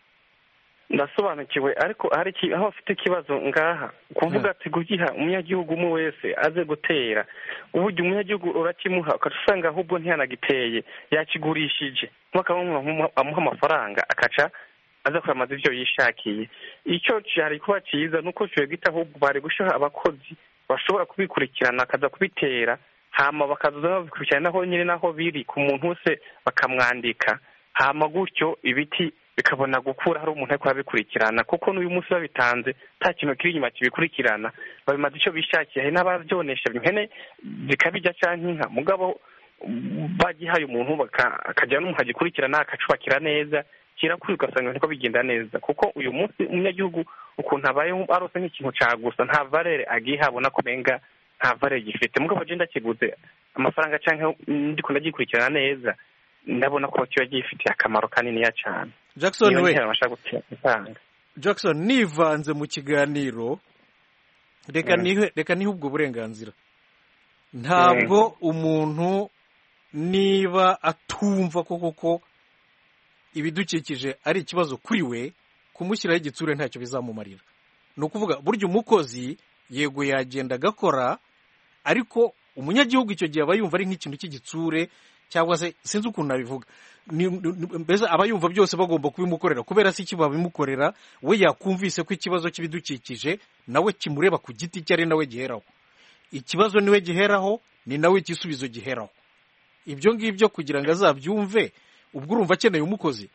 ndasobanukiwe ariko hari iki- aho afite ikibazo ngaha kuvuga ati kugiha umunyagihugu umwe wese aze gutera uburyo umunyagihugu urakimuha ukaca usanga ahubwo ntiyanagiteye yakigurishije nk'uko amuha amafaranga akaca aza kwamaza ibyo yishakiye icyo cyari kuba cyiza ni uko gita ahubwo bari gushyiraho abakozi bashobora kubikurikirana akaza kubitera hama bakaza babikurikirana naho nyine naho biri ku muntu wese bakamwandika hama gutyo ibiti bikabona gukura hari umuntu ariko arabikurikirana kuko n'uyu munsi babitanze nta kintu kiri inyuma kibikurikirana babimaze icyo bishakiye hari n'ababyonesha impene zikabijya cyangwa inka mugabo bagihaye umuntu baka- akagira n'umuntu agikurikirana akacubakira neza kirakuri ugasanga niko bigenda neza kuko uyu munsi umunyagihugu ukuntu abayeho arose nk'ikintu cya gusa nta valere agiha abona ko umenga nta valere gifite mugabo je ndakiguze amafaranga cyangwa ndiko ndagikurikirana neza ndabona ko kiba gifitiye akamaro kaniniya cyane jackson Niyo we ntera bashaka gutanga jackson nivanze mu kiganiro reka Mm. nihe reka nihe ubwo burenganzira ntabwo umuntu niba atumva ko koko ibidukikije ari ikibazo kuri we kumushyiraho igitsure ntacyo bizamumarira ni ukuvuga burya umukozi yego yagenda agakora ariko umunyagihugu icyo gihe aba yumva ari nk'ikintu cy'igitsure cyangwa se sinzi ukuntu nabivuga Ni- ni- mbese aba yumva byose bagomba kubimukorera kubera se iki babimukorera we yakumvise ko ikibazo cy'ibidukikije nawe kimureba ku giti cye ari nawe giheraho ikibazo niwe giheraho ni nawe igisubizo giheraho ibyo ngibyo kugira ngo azabyumve ubwo urumva akeneye umukozi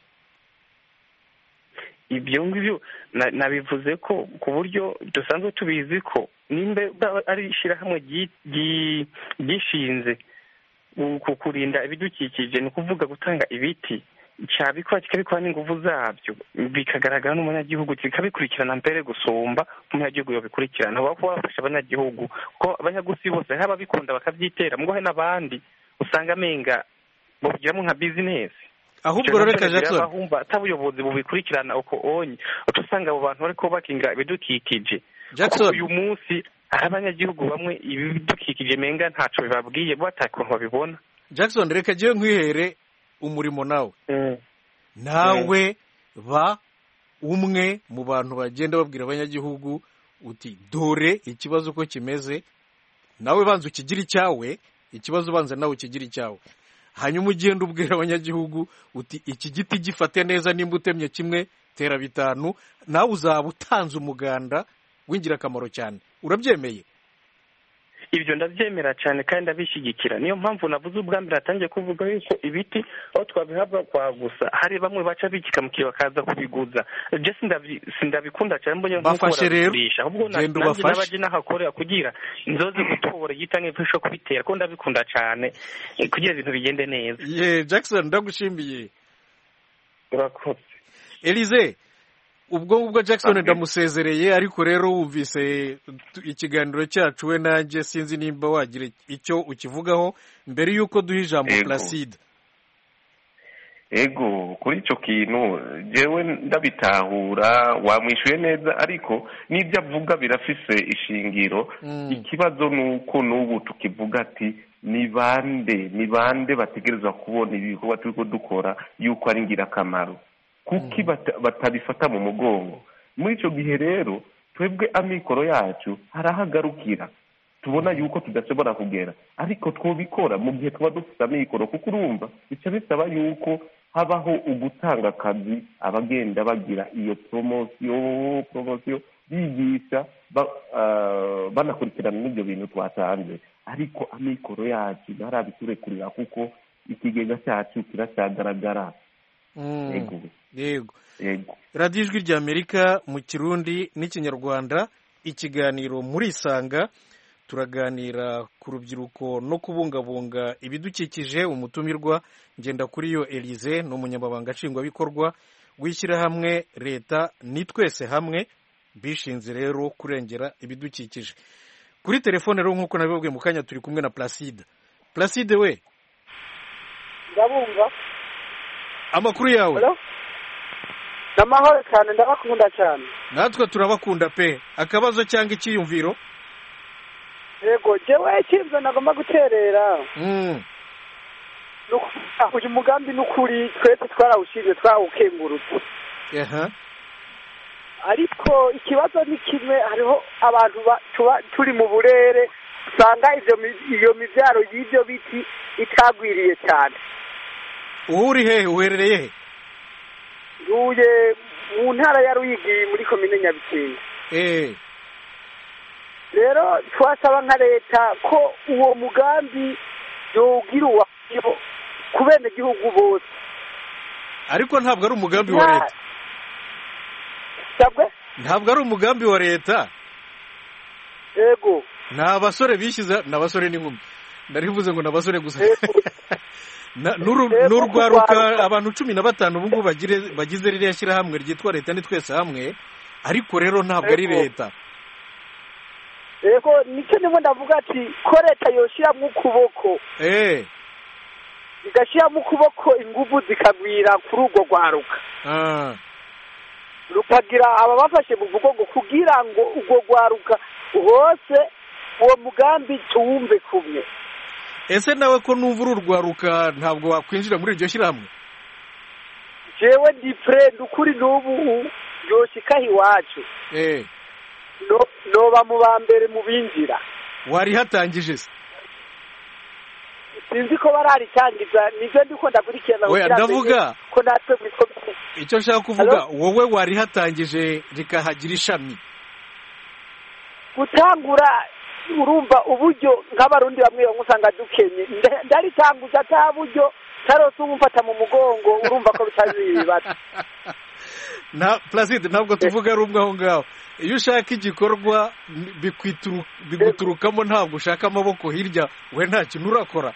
ibyo ngibyo na- nabivuze ko ku buryo dusanzwe tubizi ko nimba baba ari ishyirahamwe ryi- ryi- ryishinze ku- ku kurinda ibidukikije ni ukuvuga gutanga ibiti cyabikora kikabikora n'ingufu zabyo bikagaragara n'umunyagihugu kikabikurikirana mbere gusumba umunyagihugu yobikurikirana baba kuba bafasha abanyagihugu ko abanyagusi bose hari ababikunda bakabyitera mugo hari n'abandi usanga amenga babigiramo nka bizinesi ahubwo rero reka jackson abahumba atabuyobozi bubikurikirana uko onye uca usanga abo bantu bariko bakinga ibidukikije Jackson. Kuko uyu munsi hari abanyagihugu bamwe ibidukikije menga ntaco bibabwiye bo atakuntu babibona jackson reka jyewe nkwihere umurimo nawe nawe ba umwe mu bantu bagenda babwira abanyagihugu uti dore ikibazo uko kimeze nawe banza ukigire icyawe ikibazo ubanza nawe ukigire icyawe hanyuma ugenda ubwira abanyagihugu uti iki giti gifate neza nimba utemye kimwe tera bitanu nawe uzaba utanze umuganda w'ingirakamaro cyane urabyemeye ibyo ndabyemera cyane kandi ndabishyigikira niyo mpamvu navuze ubwa mbere hatangiye kuvuga yuko ibiti aho twabihabwa kwa gusa hari bamwe baca bikikamukiye bakaza kubiguza je sindabi- sindabikunda cyane mbonye nk'uko Bafashe rero. barabigurisha ahubwo na- Genda nanjye ubafashe. n'abaje n'ahakorera kugira nzoze gutora igita nk'imfasha kubitera ko ndabikunda cyane eh, kugira ibintu bigende neza ye jackson ndagushimiye urakoze elize ubwo ngubwo jackson Amen. ndamusezereye ariko rero wumvise tu- ikiganiro cyacu we nanjye sinzi nimba wagira icyo ukivugaho mbere y'uko duha ijambo Yego. placide ego kuri icyo kintu jewe ndabitahura wamwishuye neza ariko n'ibyo avuga birafise ishingiro Mm. ikibazo ni uko n'ubu tukivuga ati ni bande ni bande bategerezwa kubona ibikorwa turiko dukora yuko ari ingirakamaro kuki bata- batabifata mu mugongo muri icyo gihe rero twebwe amikoro yacu harahagarukira tubona yuko tudashobora kugera ariko twobikora mu gihe tuba dufite amikoro kuko urumva bica bisaba yuko habaho ugutanga akazi abagenda bagira iyo poromosiyo poromosiyo bigisha ba- ah, banakurikirana n'ibyo bintu twatanze ariko amikoro yacu ntarabiturekurira kuko ikigega cyacu kiracyagaragara Mm. yego yego yego radiyo ijwi ry'amerika mu kirundi n'ikinyarwanda ikiganiro muri isanga turaganira ku rubyiruko no kubungabunga ibidukikije umutumirwa ngenda kuri yo elize ni umunyamabanga nshingwabikorwa w'ishyirahamwe leta ni twese hamwe bishinze rero kurengera ibidukikije kuri telefone rero nk'uko nabibabwiye mu kanya turi kumwe na placide placide we ndabumva amakuru yawe Hello? ni amahoro cyane ndabakunda cyane natwe turabakunda pe akabazo cyangwa icyiyumviro yego jewe icyifuzo nagomba guterera Mm. ni uku- uyu mugambi ni ukuri twese twarawushinze twarawukengurutse aha ariko ikibazo ni kimwe hariho abantu ba- tuba turi mu burere usanga ivyo mi- iyo mivyaro y'ivyo biti itagwiriye cyane uwo uri hehe uherereye he ntuye mu ntara ya ruyigi muri komine nyabikinga Eh, rero twasaba nka leta ko uwo mugambi yogira uwayo ku benegihugu bose ariko ntabwo ari umugambi wa Nta- leta sabwe ntabwo ari umugambi wa leta yego ni abasore bishyize ni abasore n'inkumi ndarivuze ngo ni abasore gusa Yego. Na- n'uru- Yego, n'urwaruka kurwaruka. abantu cumi na batanu ubu ngubu bagire- bagize ririya shyirahamwe ryitwa leta ni twese hamwe ariko rero ntabwo ari Yego. leta yego nicyo ndimo ndavuga ati ko leta yoshyiramo ukuboko Eh, igashyiramo ukuboko ingufu zikagwira kuri urwo rwaruka ah, rukagira ababafashe mu mugongo kugira ngo urwo rwaruka hose uwo mugambi tuwumve kumwe ese nawe ko numva uru rwaruka ntabwo wakwinjira muri iryo shyirahamwe jewe ndi purende ukuri n'ubu yoshikaho iwacu Eh, No- noba mu ba mbere mu binjira warihatangije se sinzi ko bararitangiza nibyo ndiko ndakurikirana Oya, kugira ndavuga. menye ko natwe mwitwa icyo nshaka kuvuga wowe warihatangije rikahagira ishami gutangura urumva uburyo nk'abarundi bamwe bamwe usanga dukenye Nda- ndaritanguza ata buryo tarose umufata mu mugongo urumva ko bitazibaza na placide ntabwo tuvuga ari umwe aho ngaho iyo ushaka igikorwa n- bikwituru- biguturukamo ntabwo ushaka amaboko hirya we nta kintu urakora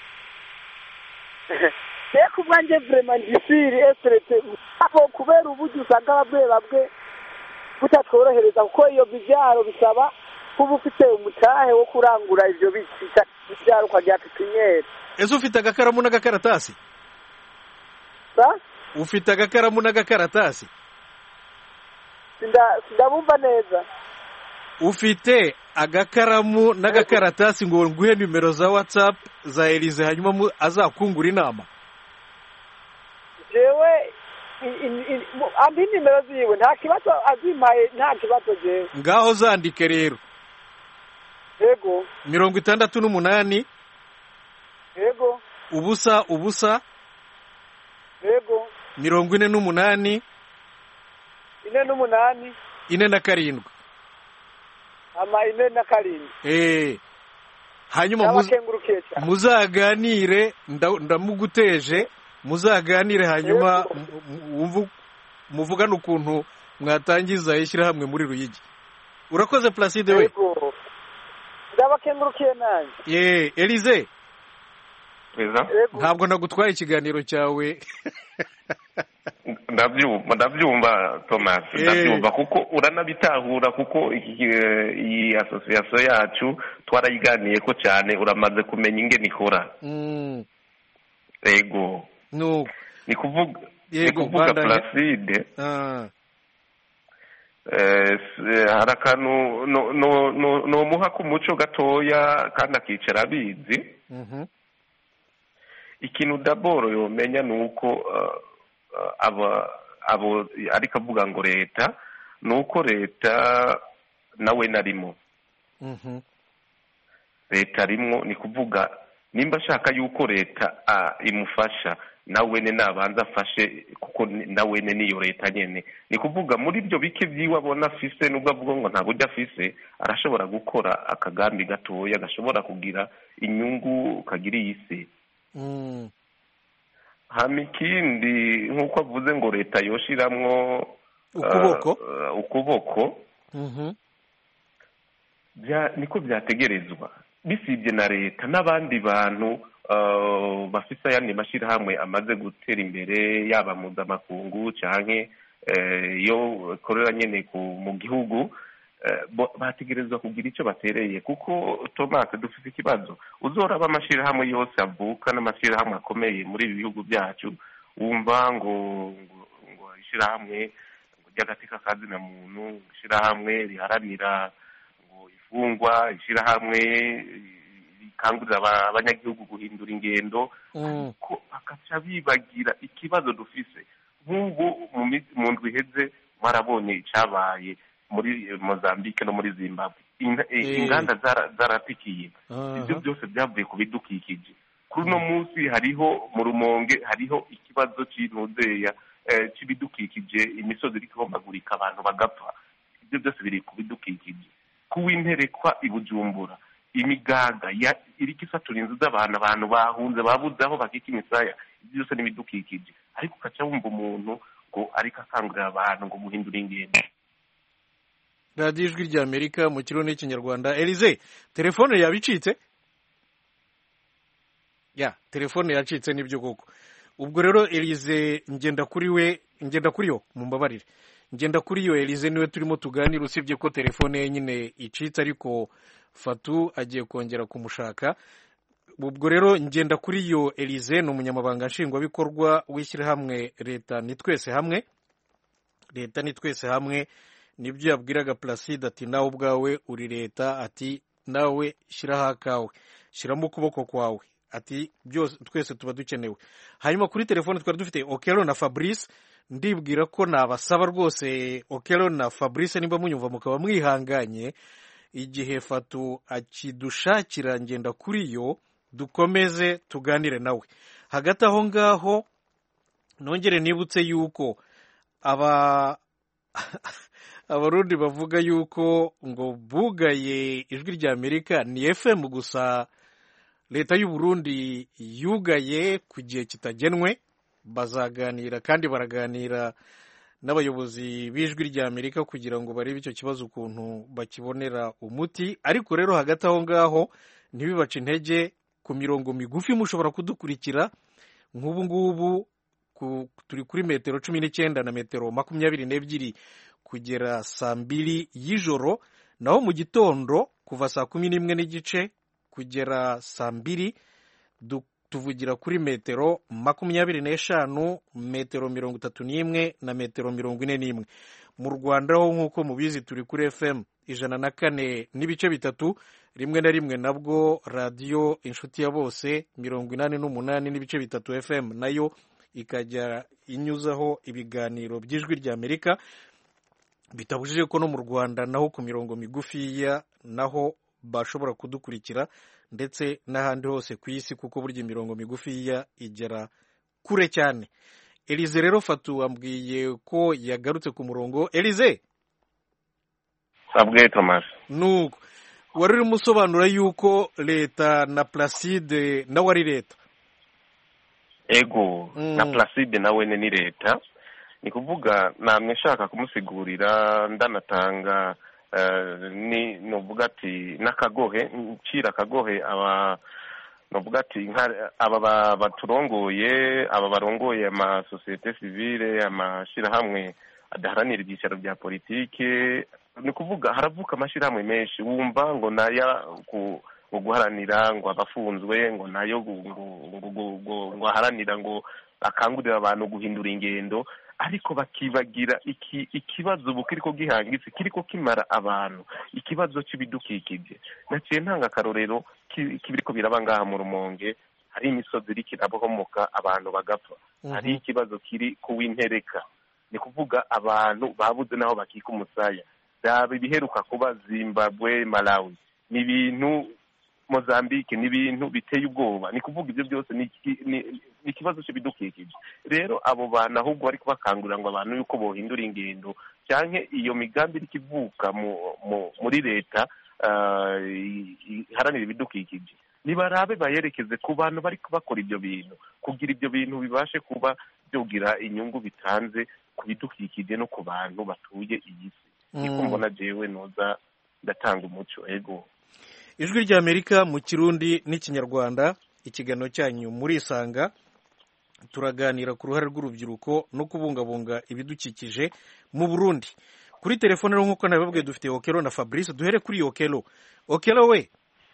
reka ubwanjye vrema ndisiri eserete aho kubera uburyo usanga bamwe bamwe butatworohereza kuko iyo mibyaro bisaba kuba ufite umutahe wo kurangura ivyo biti mibyaro ukagira pipiniyeri ese ufite agakaramu n'agakaratasi sa ufite agakaramu n'agakaratasi Sinda- sindabumva neza ufite agakaramu n'agakaratasi ngo nguhe nimero za whatsapp za elize hanyuma mu- azakungura inama jewe i- i- i- mu- ampa inimero ziwe nta kibazo azimpaye nta kibazo jewe ngaho zandike rero yego mirongo itandatu n'umunani yego ubusa ubusa yego mirongo ine n'umunani ine n'umunani ine na karindwi ama ine na karindwi Eh. hanyuma muz- n'abakengurukiye cyane muzaganire nda- ndamuguteje muzaganire hanyuma Yego. mu- mu- wumve- muvugane ukuntu mwatangiza ishyirahamwe muri ruyigi urakoze placide we yego ndabakengurukiye nanjye ye elize perezida yego ntabwo nagutwaye ikiganiro cyawe ndabyumva ndabyumva thomas Eh. ndabyumva kuko uranabitahura kuko iki- eh, iyi asosiyasiyo yacu twarayiganiye ko cyane uramaze kumenya ingene ikora Mm, yego nuko ni kuvuga ni Yego, kuvuga bandanye. placide Ah, eh, s- hari akantu no- no- no- nomuha k'umuco gatoya kandi akicara abizi mhm, ikintu daboro yomenya ni uko uh, uh, aba abo ariko avuga ngo leta ni uko leta nawe narimo mhm, leta arimwo ni kuvuga nimba ashaka yuko leta ah, imufasha nawene nabanza afashe kuko ni- nawene niyo leta nyene ni kuvuga muri ibyo bike byiwe abona afise nubwo avuga ngo nta buryo afise arashobora gukora akagambi gatoya gashobora kugira inyungu kagira iyi si mm, hama ikindi nk'uko avuze ngo leta yoshiramwo ukuboko uh, uh, ukuboko mhm, bya niko byategerezwa bisibye na leta n'abandi bantu uh, bafite ayandi mashyirahamwe amaze gutera imbere yaba mpuzamakungu canke eh, iyo akorera nyene ku mu gihugu eh, bo- bategerezwa kugira icyo batereye kuko thomas dufite ikibazo uzoraba amashyirahamwe yose avuka n'amashyirahamwe akomeye muri ibi bihugu byacu wumva ngo ngo, ngo ishyirahamwe ngo ry'agateka kazina muntu ishyirahamwe riharanira ngo ifungwa ishyirahamwe rikangurira aba- abanyagihugu guhindura ingendo mm, ko bakaca bibagira ikibazo dufise nk'ubu mu mi- mu ndwi iheze mwarabonye icyabaye muri eh, mozambique no muri zimbabwe Inga- eh, Eh. inganda zara- zaratikiye aha, ibyo byose byavuye ku bidukikije kuri uno munsi hariho mu rumonge hariho ikibazo cy'intudeya eh, cy'ibidukikije imisozi iri kubombagurika abantu bagapfa ibyo byose biri ku bidukikije kuw'interekwa i bujumbura imigaga ya- iriko isatura inzu z'abantu abantu bahunze babuze aho bakika imisaya ibyo byose n'ibidukikije ariko ukaca wumva umuntu ngo ariko akangurira abantu ngo muhindure ingendo radiyo ijwi rya amerika mu kirundi n'ikinyarwanda elize telefone yaba icitse ya telefone yacitse nibyo koko ubwo rero elize ngenda kuri we ngenda kuri yo mumbabarire ngenda kuri yo elize niwe turimo tuganira usibye ko telefone ye nyine icitse ariko fatu agiye kongera kumushaka ubwo rero ngenda kuri yo elize ni umunyamabanga nshingwabikorwa w'ishyirahamwe leta ni twese hamwe leta ni twese hamwe nibyo yabwiraga placide ati nawe ubwawe uri leta ati nawe shyiraho akawe shyiramo ukuboko kwawe ati byose twese tuba dukenewe hanyuma kuri telefone twari dufite okero na fabrice ndibwira ko nabasaba rwose okero na fabrice nimba munyumva mukaba mwihanganye igihe fatu akidushakira ngenda kuri yo dukomeze tuganire nawe hagati aho ngaho nongere nibutse yuko aba abarundi bavuga yuko ngo bugaye ijwi rya amerika ni fm gusa leta y'u Burundi yugaye ku gihe kitagenwe bazaganira kandi baraganira n'abayobozi b'ijwi rya amerika kugira ngo barebe icyo kibazo ukuntu bakibonera umuti ariko rero hagati aho ngaho ntibibace intege ku mirongo migufi mushobora kudukurikira nk'ubu ngubu turi kuri metero cumi n'icyenda na metero makumyabiri n'ebyiri kugera saa mbiri y'ijoro naho mu gitondo kuva saa kumi n'imwe n'igice kugera saa mbiri tuvugira kuri metero makumyabiri n'eshanu metero mirongo itatu n'imwe na metero mirongo ine n'imwe mu rwanda ho nk'uko mubizi turi kuri fm ijana na kane n'ibice bitatu rimwe na rimwe nabwo radiyo inshuti ya bose mirongo inani n'umunani n'ibice bitatu fm nayo ikajya inyuzaho ibiganiro by'ijwi ry'amerika bitabujije ko no mu rwanda naho ku mirongo migufiya naho bashobora kudukurikira ndetse n'ahandi hose ku isi kuko burya imirongo migufiya igera kure cyane elize rero fatu wambwiye ko yagarutse ku murongo elize sabwe thomas nuko wari urimo usobanura yuko leta na placide nawe ari leta ego na placide nawe ni leta ni kuvuga namwe nshaka kumusigurira ndanatanga ni nuvuga ati n'akagohe ncira akagohe aba nuvuga ati aba baturongoye aba barongoye amasosiyete sivile amashyirahamwe adaharanira ibyicaro bya politike ni kuvuga haravuka amashyirahamwe menshi wumva ngo naya ngo guharanira ngo abafunzwe ngo nayo ngo aharanira ngo akangurira abantu guhindura ingendo ariko bakibagira iki ikibazo ubu kiriko gihangitse kiriko kimara abantu ikibazo cy'ibidukikije naciye ntanga akarorero kibiriko biraba ngaha mu rumonge hari imisozi iriko irabohomoka abantu bagapfa hari ikibazo kiri ku w'intereka ni kuvuga abantu babuze n'aho bakika umusaya byaba ibiheruka kuba zimbabwe malawi ni ibintu mozambique ni ibintu biteye ubwoba ni kuvuga ibyo byose ni ikibazo cy'ibidukikije rero abo bantu ahubwo bari kubakangurira ngo abantu yuko bohindura ingendo cyangwa iyo migambi iri kivuka muri leta iharanira ibidukikije nibarabe bayerekeze ku bantu bari bakora ibyo bintu kugira ibyo bintu bibashe kuba byogira inyungu bitanze ku bidukikije no ku bantu batuye iyi si niko mbona jewe noza ndatanga umuco ego ijwi ry'amerika mu kirundi n'ikinyarwanda ikiganiro cyanyu murisanga turaganira ku ruhare rw'urubyiruko no kubungabunga ibidukikije mu burundi kuri telefone rero nk'uko nabibabwiye dufite okelo na fabrice duhere kuri okelo okelo we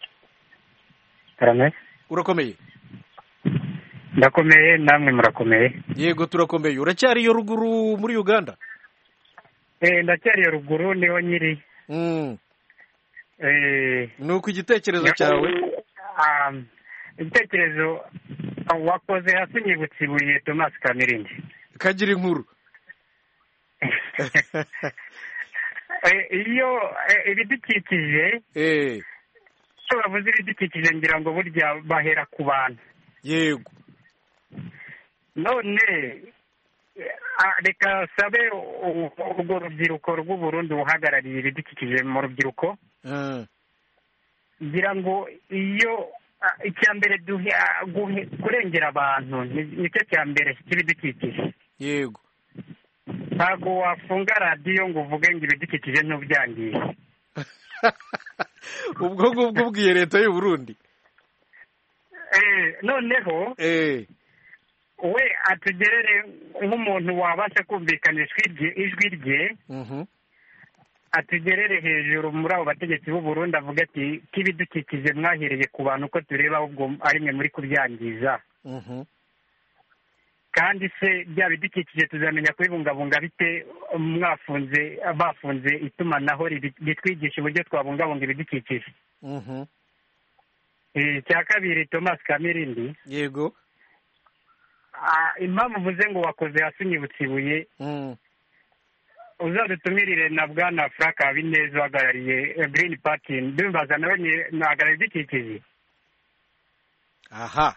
urakomeye ndakomeye namwe murakomeye yego turakomeye uracyari iyo ruguru muri uganda ndacyari iyo ruguru niho nyiri ni uko igitekerezo cyawe igitekerezo wakoze hasi nyibutse ibuye tomasi kamirindi kagira inkuru iyo ibidukikije iyo bavuze ibidukikije ngira ngo burya bahera ku bantu yego none reka sabe urwo rubyiruko rw'uburundi buhagarariye ibidukikije mu rubyiruko ngira ngo iyo icya mbere kurengera abantu nicyo cya mbere cy'ibidukikije yego ntabwo wafunga radiyo ngo uvuge ngo ibidukikije ntubyangiye ubwo ngubwo ubwiye leta y'u Burundi noneho we atugerere nk'umuntu wabasha kumvikanisha ijwi rye atugerere hejuru muri abo bategetsi b'u Burundi avuga ati k'ibidukikije mwahereye ku bantu uko tureba ahubwo ari mwe muri kubyangiza kandi se bya bidukikije tuzamenya kubibungabunga bite mwafunze bafunze itumanaho ritwigisha uburyo twabungabunga ibidukikije icya kabiri thomas kamirindi yego impamvu uvuze ngo wakoze hasi unyibutse ibuye uzadutumirire na bwana frank habineza uhagarariye green party ndumvaza nawe nahagarariye ibidukikije aha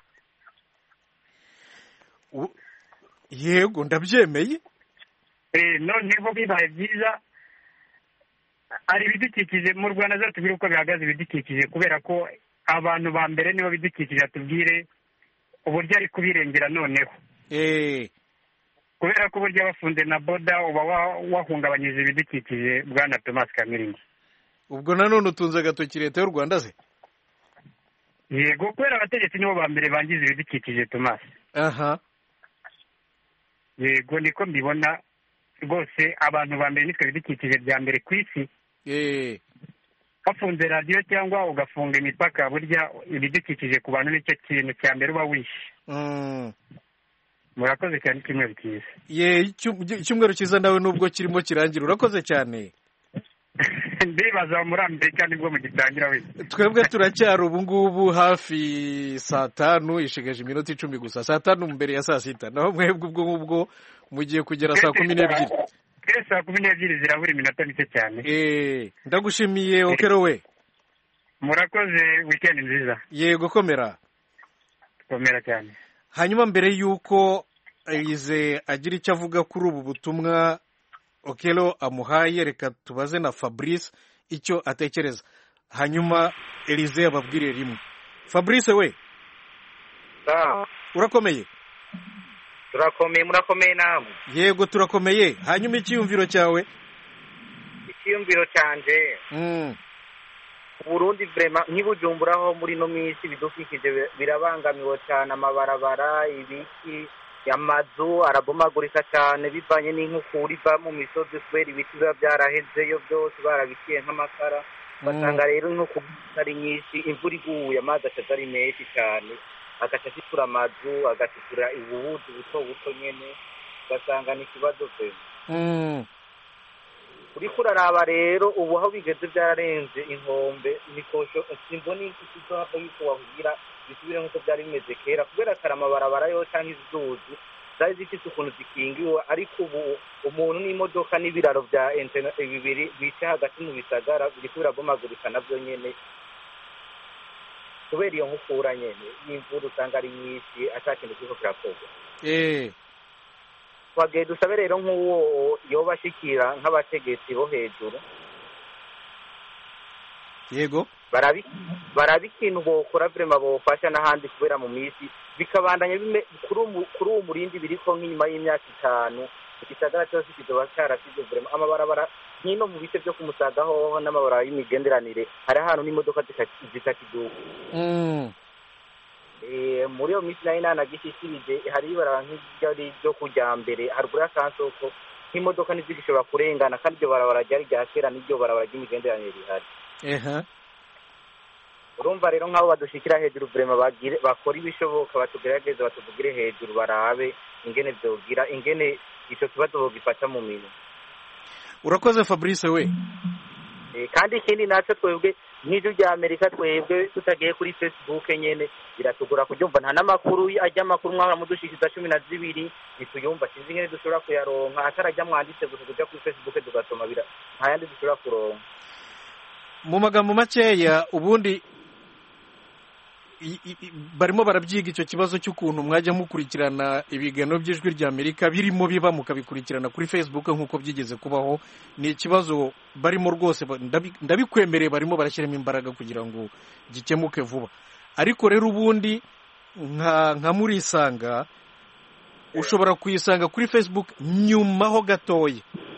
yego ndabyemeye noneho bibaye byiza hari ibidukikije mu rwanda zatubwire uko bihagaze ibidukikije kubera ko abantu ba mbere nibo bidukikije atubwire uburyo ari kubirengera noneho kubera ko uburyo bafunze na boda uba wahungabanyije ibidukikije bwana thomas kamiringi ubwo nanone utunze agatoki leta y'u rwanda se yego kubera abategetsi nibo ba mbere bangiza ibidukikije thomas aha yego niko mbibona rwose abantu ba mbere nitwe ibidukikije bya mbere ku isi wafunze radiyo cyangwa ugafunga imipaka burya ibidukikije ku bantu nicyo kintu cya mbere uba wishe Mm. murakoze cyane icyumweru cyiza ye icyum- icyumweru cyiza nawe nubwo kirimo kirangira urakoze cyane ndibaza muri amerika nibwo mugitangira wese twebwe turacyari ubu ngubu hafi saa tanu ishigaje iminota icumi gusa saa tanu mbere ya saa sita naho mwebwe ubwo ngubwo mugiye kugera saa kumi n'ebyiri twese saa kumi n'ebyiri zirabura iminota mike cyane Eh, ndagushimiye okero we murakoze wikendi nziza yego komera komera cyane hanyuma mbere y'uko Elize agira icyo avuga kuri ubu butumwa okero amuhaye reka tubaze na fabrice icyo atekereza hanyuma Elize ababwire rimwe fabrice we urakomeye turakomeye murakomeye namwe yego turakomeye hanyuma icyiyumviro cyawe icyiyumviro cyanje Mm, uburundi vrema nk'ibujumburaho muri ino minsi ibidukikije bi- birabangamiwe cyane amabarabara ibiki amazu arabomagurika cyane bivanye n'inkukura iva mu misozi kubera ibiti biba byarahezeyo byose barabiciye nk'amakara ugasanga rero inkukura ari nyinshi imvura iguye amazi akaza ari menshi cyane agaca ashitura amazu agashitura ububuzi buto buto nyene ugasanga ni ikibazo vrema mm, uriko uraraba rero ubu aho bigeze byararenze inkombe nikosho simbona ikizohava yuko wahugira bisubire nk'uko byari bimeze kera kubera kare amabarabara yo cyangwa izuzi zari zifite ukuntu zikingiwe ariko ubu umuntu n'imodoka n'ibiraro bya interineti bibiri bica hagati mu bisagara biriko birabomagurika nabyo nyene kubera iyo nkukura nyene y'imvura usanga ari nyinshi ata kintu kiriko kirakorwa eh, twagiye dusabe rero nk'uwo yoba ashikira nk'abategetsi bo hejuru yego barabi barabi ikintu bokora vrema bofasha n'ahandi kubera mu minsi bikabandanya bime kuri umu- kuri uwo murindi biriko nk'inyuma y'imyaka itanu igisagara cyose kizoba carasize vrema amabarabara nk'ino mu bice byo kumusaga hoho n'amabarabara y'imigenderanire hari ahantu n'imodoka zita- zitakiduka mm, Eh, muri iyo minsi nayo nanagishikirije hari ibarabara nk'iryo ryo kujya mbere haruguru y'akansoko nk'imodoka ntizigishobora kurengana kandi iryo barabara ryari rya kera n'iryo barabara ry'imigenderanire rihari eha urumva rero nk'abo badushikira hejuru vrema bagire bakora ibishoboka batugerageze batuvugire hejuru barabe ingene vyogira ingene ico kibazo bogifata mu minwe urakoze fabrice we Eh, kandi ikindi naco twebwe nk'ijwi rya amerika twebwe tutagiye kuri facebook nyene biratugora kuryumva nta n'amakuru ajya amakuru mwahora mudushikiza cumi na zibiri ntituyumva sinzi ingene dushobora kuyaronka atarajya mwanditse gusa kuja kuri facebook tugasoma bira nta yandi dushobora kuronka mu magambo makeya ubundi i- i- i- barimo barabyiga icyo kibazo cy'ukuntu mwajya mukurikirana ibiganiro by'ijwi rya amerika birimo biba mukabikurikirana kuri facebook nk'uko byigeze kubaho ni ikibazo barimo rwose ba- ndabi- ndabikwemereye barimo barashyiramo imbaraga kugira ngo gikemuke vuba ariko rero ubundi nka nka murisanga ushobora kuyisanga kuri facebook nyuma ho gatoya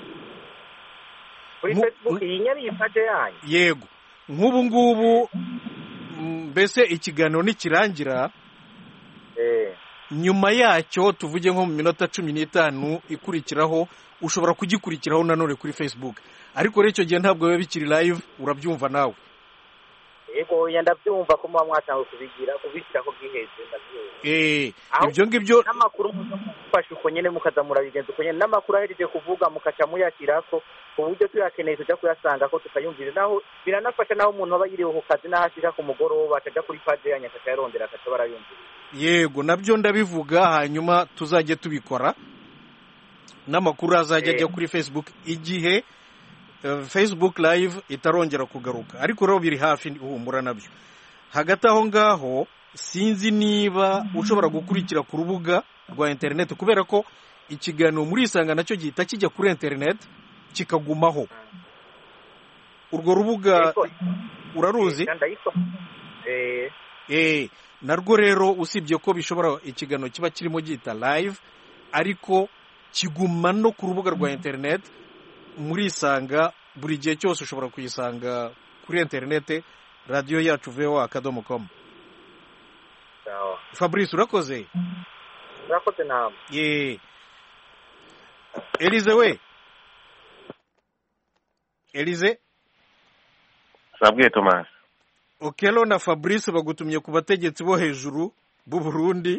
kuri Mu- facebook iyi nyene iyi page yanyu yego nk'ubu ngubu mm, mbese ikiganiro nikirangira eh nyuma yacyo tuvuge nko mu minota cumi n'itanu ikurikiraho ushobora kugikurikiraho nanone kuri facebook ariko rero icyo gihe ntabwo biba bikiri live urabyumva nawe yego oya ndabyumva ko muba mwatanzwe kubigira kubishyira ko bwiheze ndabyumva Eh, Aho- ibyo ngibyo n'amakuru mufashe uko nyene mukaza murabigenza uko nyene n'amakuru ahereje kuvuga mukaca muyashyirako ku buryo tuyakeneye tujya kuyasanga ko tukayumvira naho biranafasha naho umuntu aba yiriwe ku kazi n'aho ashika ku mugoroba akaja kuri paje yanyu akaca yarondera akaca barayumvira yego nabyo ndabivuga hanyuma tuzajye tubikora n'amakuru azajya ajya Eh. kuri facebook igihe eh, facebook live itarongera kugaruka ariko rero biri hafi humura nabyo hagati aho ngaho sinzi niba ushobora gukurikira ku rubuga rwa interineti kubera ko ikiganiro muri isanga nacyo gihita kijya kuri interineti kikagumaho urwo rubuga Ariko- uraruzi Eh, ndayiko- eh, Eh, narwo rero usibye ko bishobora ikiganiro kiba kirimo gihita live ariko kiguma no ku rubuga rwa internet muri isanga buri gihe cyose ushobora kuyisanga kuri internet radiyo yacu voa akadomo com sawa fabrice urakoze urakoze namwe ye elize we elize sabwiye tomasi okelo na fabrice bagutumye ku bategetsi bo hejuru b'u burundi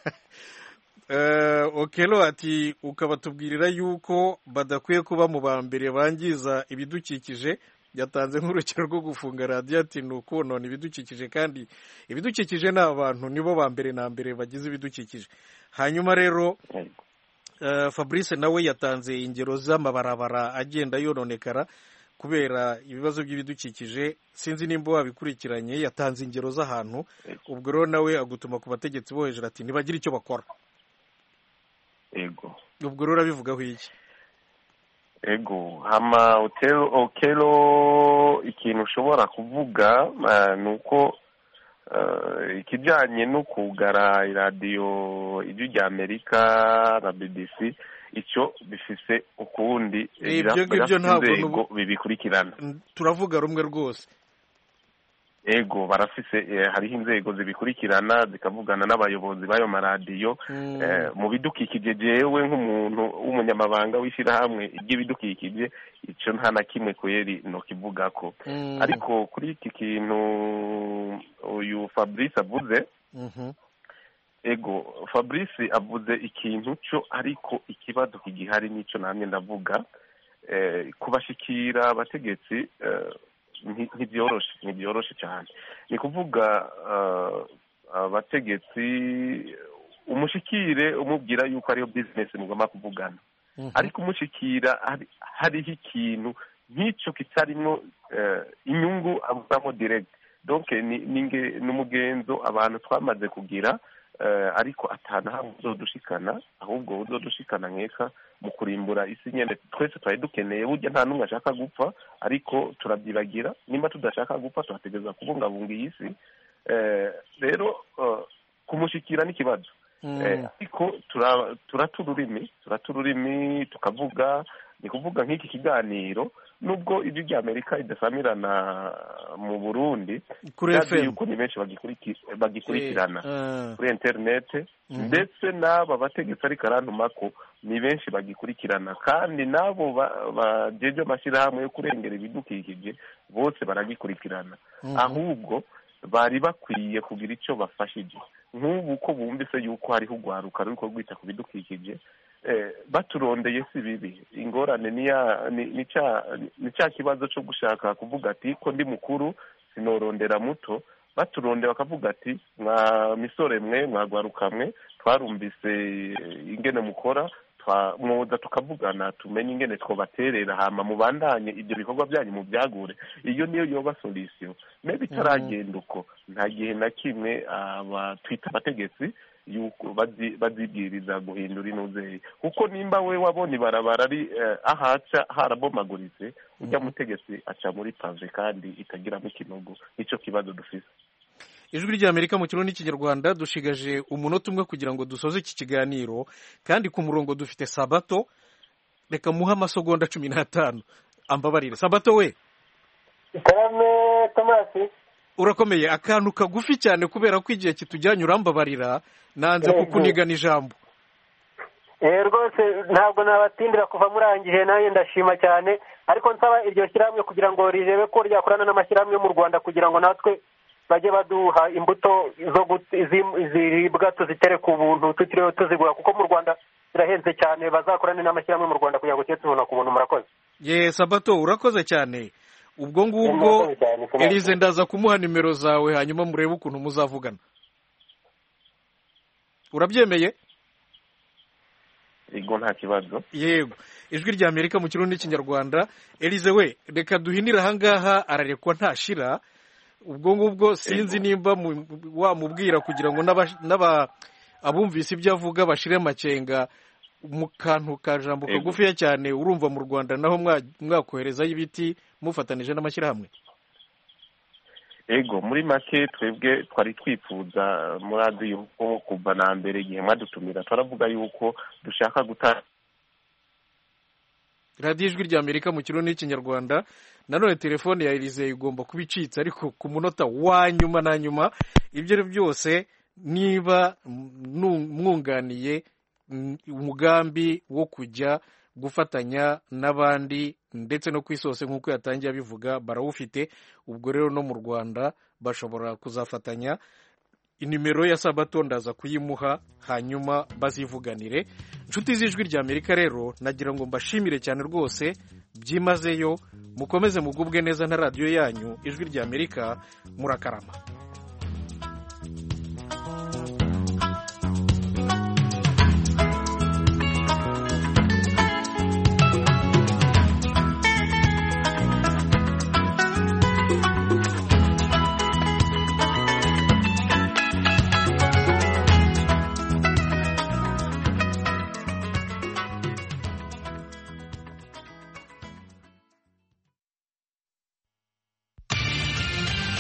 Eh, okelo ati ukabatubwirira yuko badakwiye kuba mu ba mbere bangiza ibidukikije yatanze nk'urukero rwo gufunga radiyo ati ni ukonona ibidukikije kandi ibidukikije ni abantu nibo ba mbere na mbere bagize ibidukikije hanyuma rero eh, fabrice nawe yatanze ingero z'amabarabara agenda yononekara kubera ibibazo by'ibidukikije sinzi nimba wabikurikiranye yatanze ingero z'ahantu ubwo rero nawe agutuma ku bategetsi bo hejuru ati ntibagire icyo bakora ego ubwo rero urabivugaho iki ego hama otelo okelo ikintu ushobora kuvuga eh, ni uko eh, ikijyanye no kugara iradiyo ijwi rya amerika na bbc icyo bifise ukundi Eh, ibyo ngibyo birafise ntabwo inzego nubu- bibikurikirana turavuga rumwe rwose ego barafise eh, hariho inzego zibikurikirana zikavugana n'abayobozi b'ayo maradiyo Mm. Eh, mu bidukikije jewe nk'umuntu w'umunyamabanga w'ishyirahamwe ry'ibidukikije icyo nta na kimwe kweri nokivugako Mm. ariko kuri iki kintu uyu fabrice avuze Mhm. ego fabrice avuze ikintu cyo ariko ikibazo kigihari n'icyo namwe ndavuga eh, kubashikira abategetsi eh, nti- ntibyoroshe ntibyoroshe cyane ni kuvuga eh, abategetsi umushikire umubwira yuko ariyo bizinesi mugomba kuvugana ariko umushikira hari- hariho ikintu nk'icyo kitarimo eh, inyungu avugamo direct donc ni ni nge- ni umugenzo abantu twamaze kugira eh, ariko atana hamwe uzodushikana ahubwo uzodushikana nkeka mu kurimbura isi nyene twese twari dukeneye burya nta n'umwe ashaka gupfa ariko turabyibagira nimba tudashaka gupfa turategereza kubungabunga iyi si Eh, rero eh, kumushikira n'ikibazo Mm. Eh, ariko tura- turata ururimi turata ururimi tukavuga ni kuvuga nk'iki kiganiro nubwo ijwi rya amerika ridasamirana mu burundi Kuri ndazi FM. yuko ni benshi bagikuriki- bagikurikirana Eh, kuri interinete Mhm. ndetse n'aba bategetsi ariko arantumako ni benshi bagikurikirana kandi n'abo ba- bajeje amashyirahamwe yo kurengera ibidukikije bose baragikurikirana Mhm. ahubwo bari bakwiye kugira icyo bafashije nk'ubu ko bumvise yuko hariho urwaruka ruriko rwita ku bidukikije eh, baturondeye si bibi ingorane ni ya ni ni ca ni ca kibazo cyo gushaka kuvuga ati ko ndi mukuru sinorondera muto baturondeye bakavuga ati mwa misore mwe mwagwaruka mwe twarumvise ingene mukora twa- mwoza tukavugana tumenye ingene twobaterera hama mubandanye ibyo bikorwa byanyu mu byagure iyo niyo yoba solution maybe itaragenda uko nta gihe na kimwe aba twita abategetsi yuko bazi- bazibwiriza guhindura inuzeye kuko nimba we wabona ibarabara ari eh, ahaca harabomaguritse ujya mutegetsi aca muri pave kandi itagiramo ikinogo nicyo kibazo dufise ijwi ry'amerika mu kirundi n'ikinyarwanda dushigaje umunota umwe kugira ngo dusoze iki kiganiro kandi ku murongo dufite sabato reka muhe amasegonda cumi n'atanu ambabarire sabato we karame tomasi urakomeye akantu kagufi cyane kubera ko igihe kitujyanye urambabarira nanze Yego. kukunigana ijambo Eh, rwose ntabwo nabatindira kuva murangije nanjye ndashima cyane ariko nsaba iryo shyirahamwe kugira ngo rirebe ko ryakorana n'amashyirahamwe yo mu rwanda kugira ngo natwe bajye baduha imbuto zo gut- zi- ziribwa tuzitere ku buntu tutiriwe tuzigura kuko mu rwanda zirahenze cyane bazakorane n'amashyirahamwe mu rwanda kugira ngo tujye tubona ku buntu murakoze ye sabato urakoze cyane ubwo ngubwo Murakoze cyane, Tomasi. elize ndaza kumuha nimero zawe hanyuma murebe ukuntu muzavugana urabyemeye ego nta kibazo yego ijwi rya amerika mu kirundi n'ikinyarwanda elize we reka duhinire ahangaha ararekwa ntashira ubwo ngubwo sinzi nimba mu- wamubwira kugira ngo n'aba- n'aba abumvise ibyo avuga bashire amakenga mu kantu ka jambo Yego. kagufiya cyane urumva mu rwanda naho mwa- mwakoherezayo ibiti mufatanije n'amashyirahamwe ego muri make twebwe twari twifuza muri yuko kuva na mbere igihe mwadutumira turavuga yuko dushaka gutanga radiyo ijwi rya amerika mu kirundi n'ikinyarwanda nanone telefone ya elize igomba kuba icitse ariko ku munota wa nyuma na nyuma ibyo ari byo byose niba nu- mwunganiye mm, umugambi wo kujya gufatanya n'abandi ndetse no ku isi hose nk'uko yatangiye abivuga barawufite ubwo rero no mu rwanda bashobora kuzafatanya inimero ya sabato ndaza kuyimuha hanyuma bazivuganire inshuti z'ijwi rya amerika rero nagira ngo mbashimire cyane rwose byimazeyo mukomeze mugubwe neza na radiyo yanyu ijwi rya amerika murakarama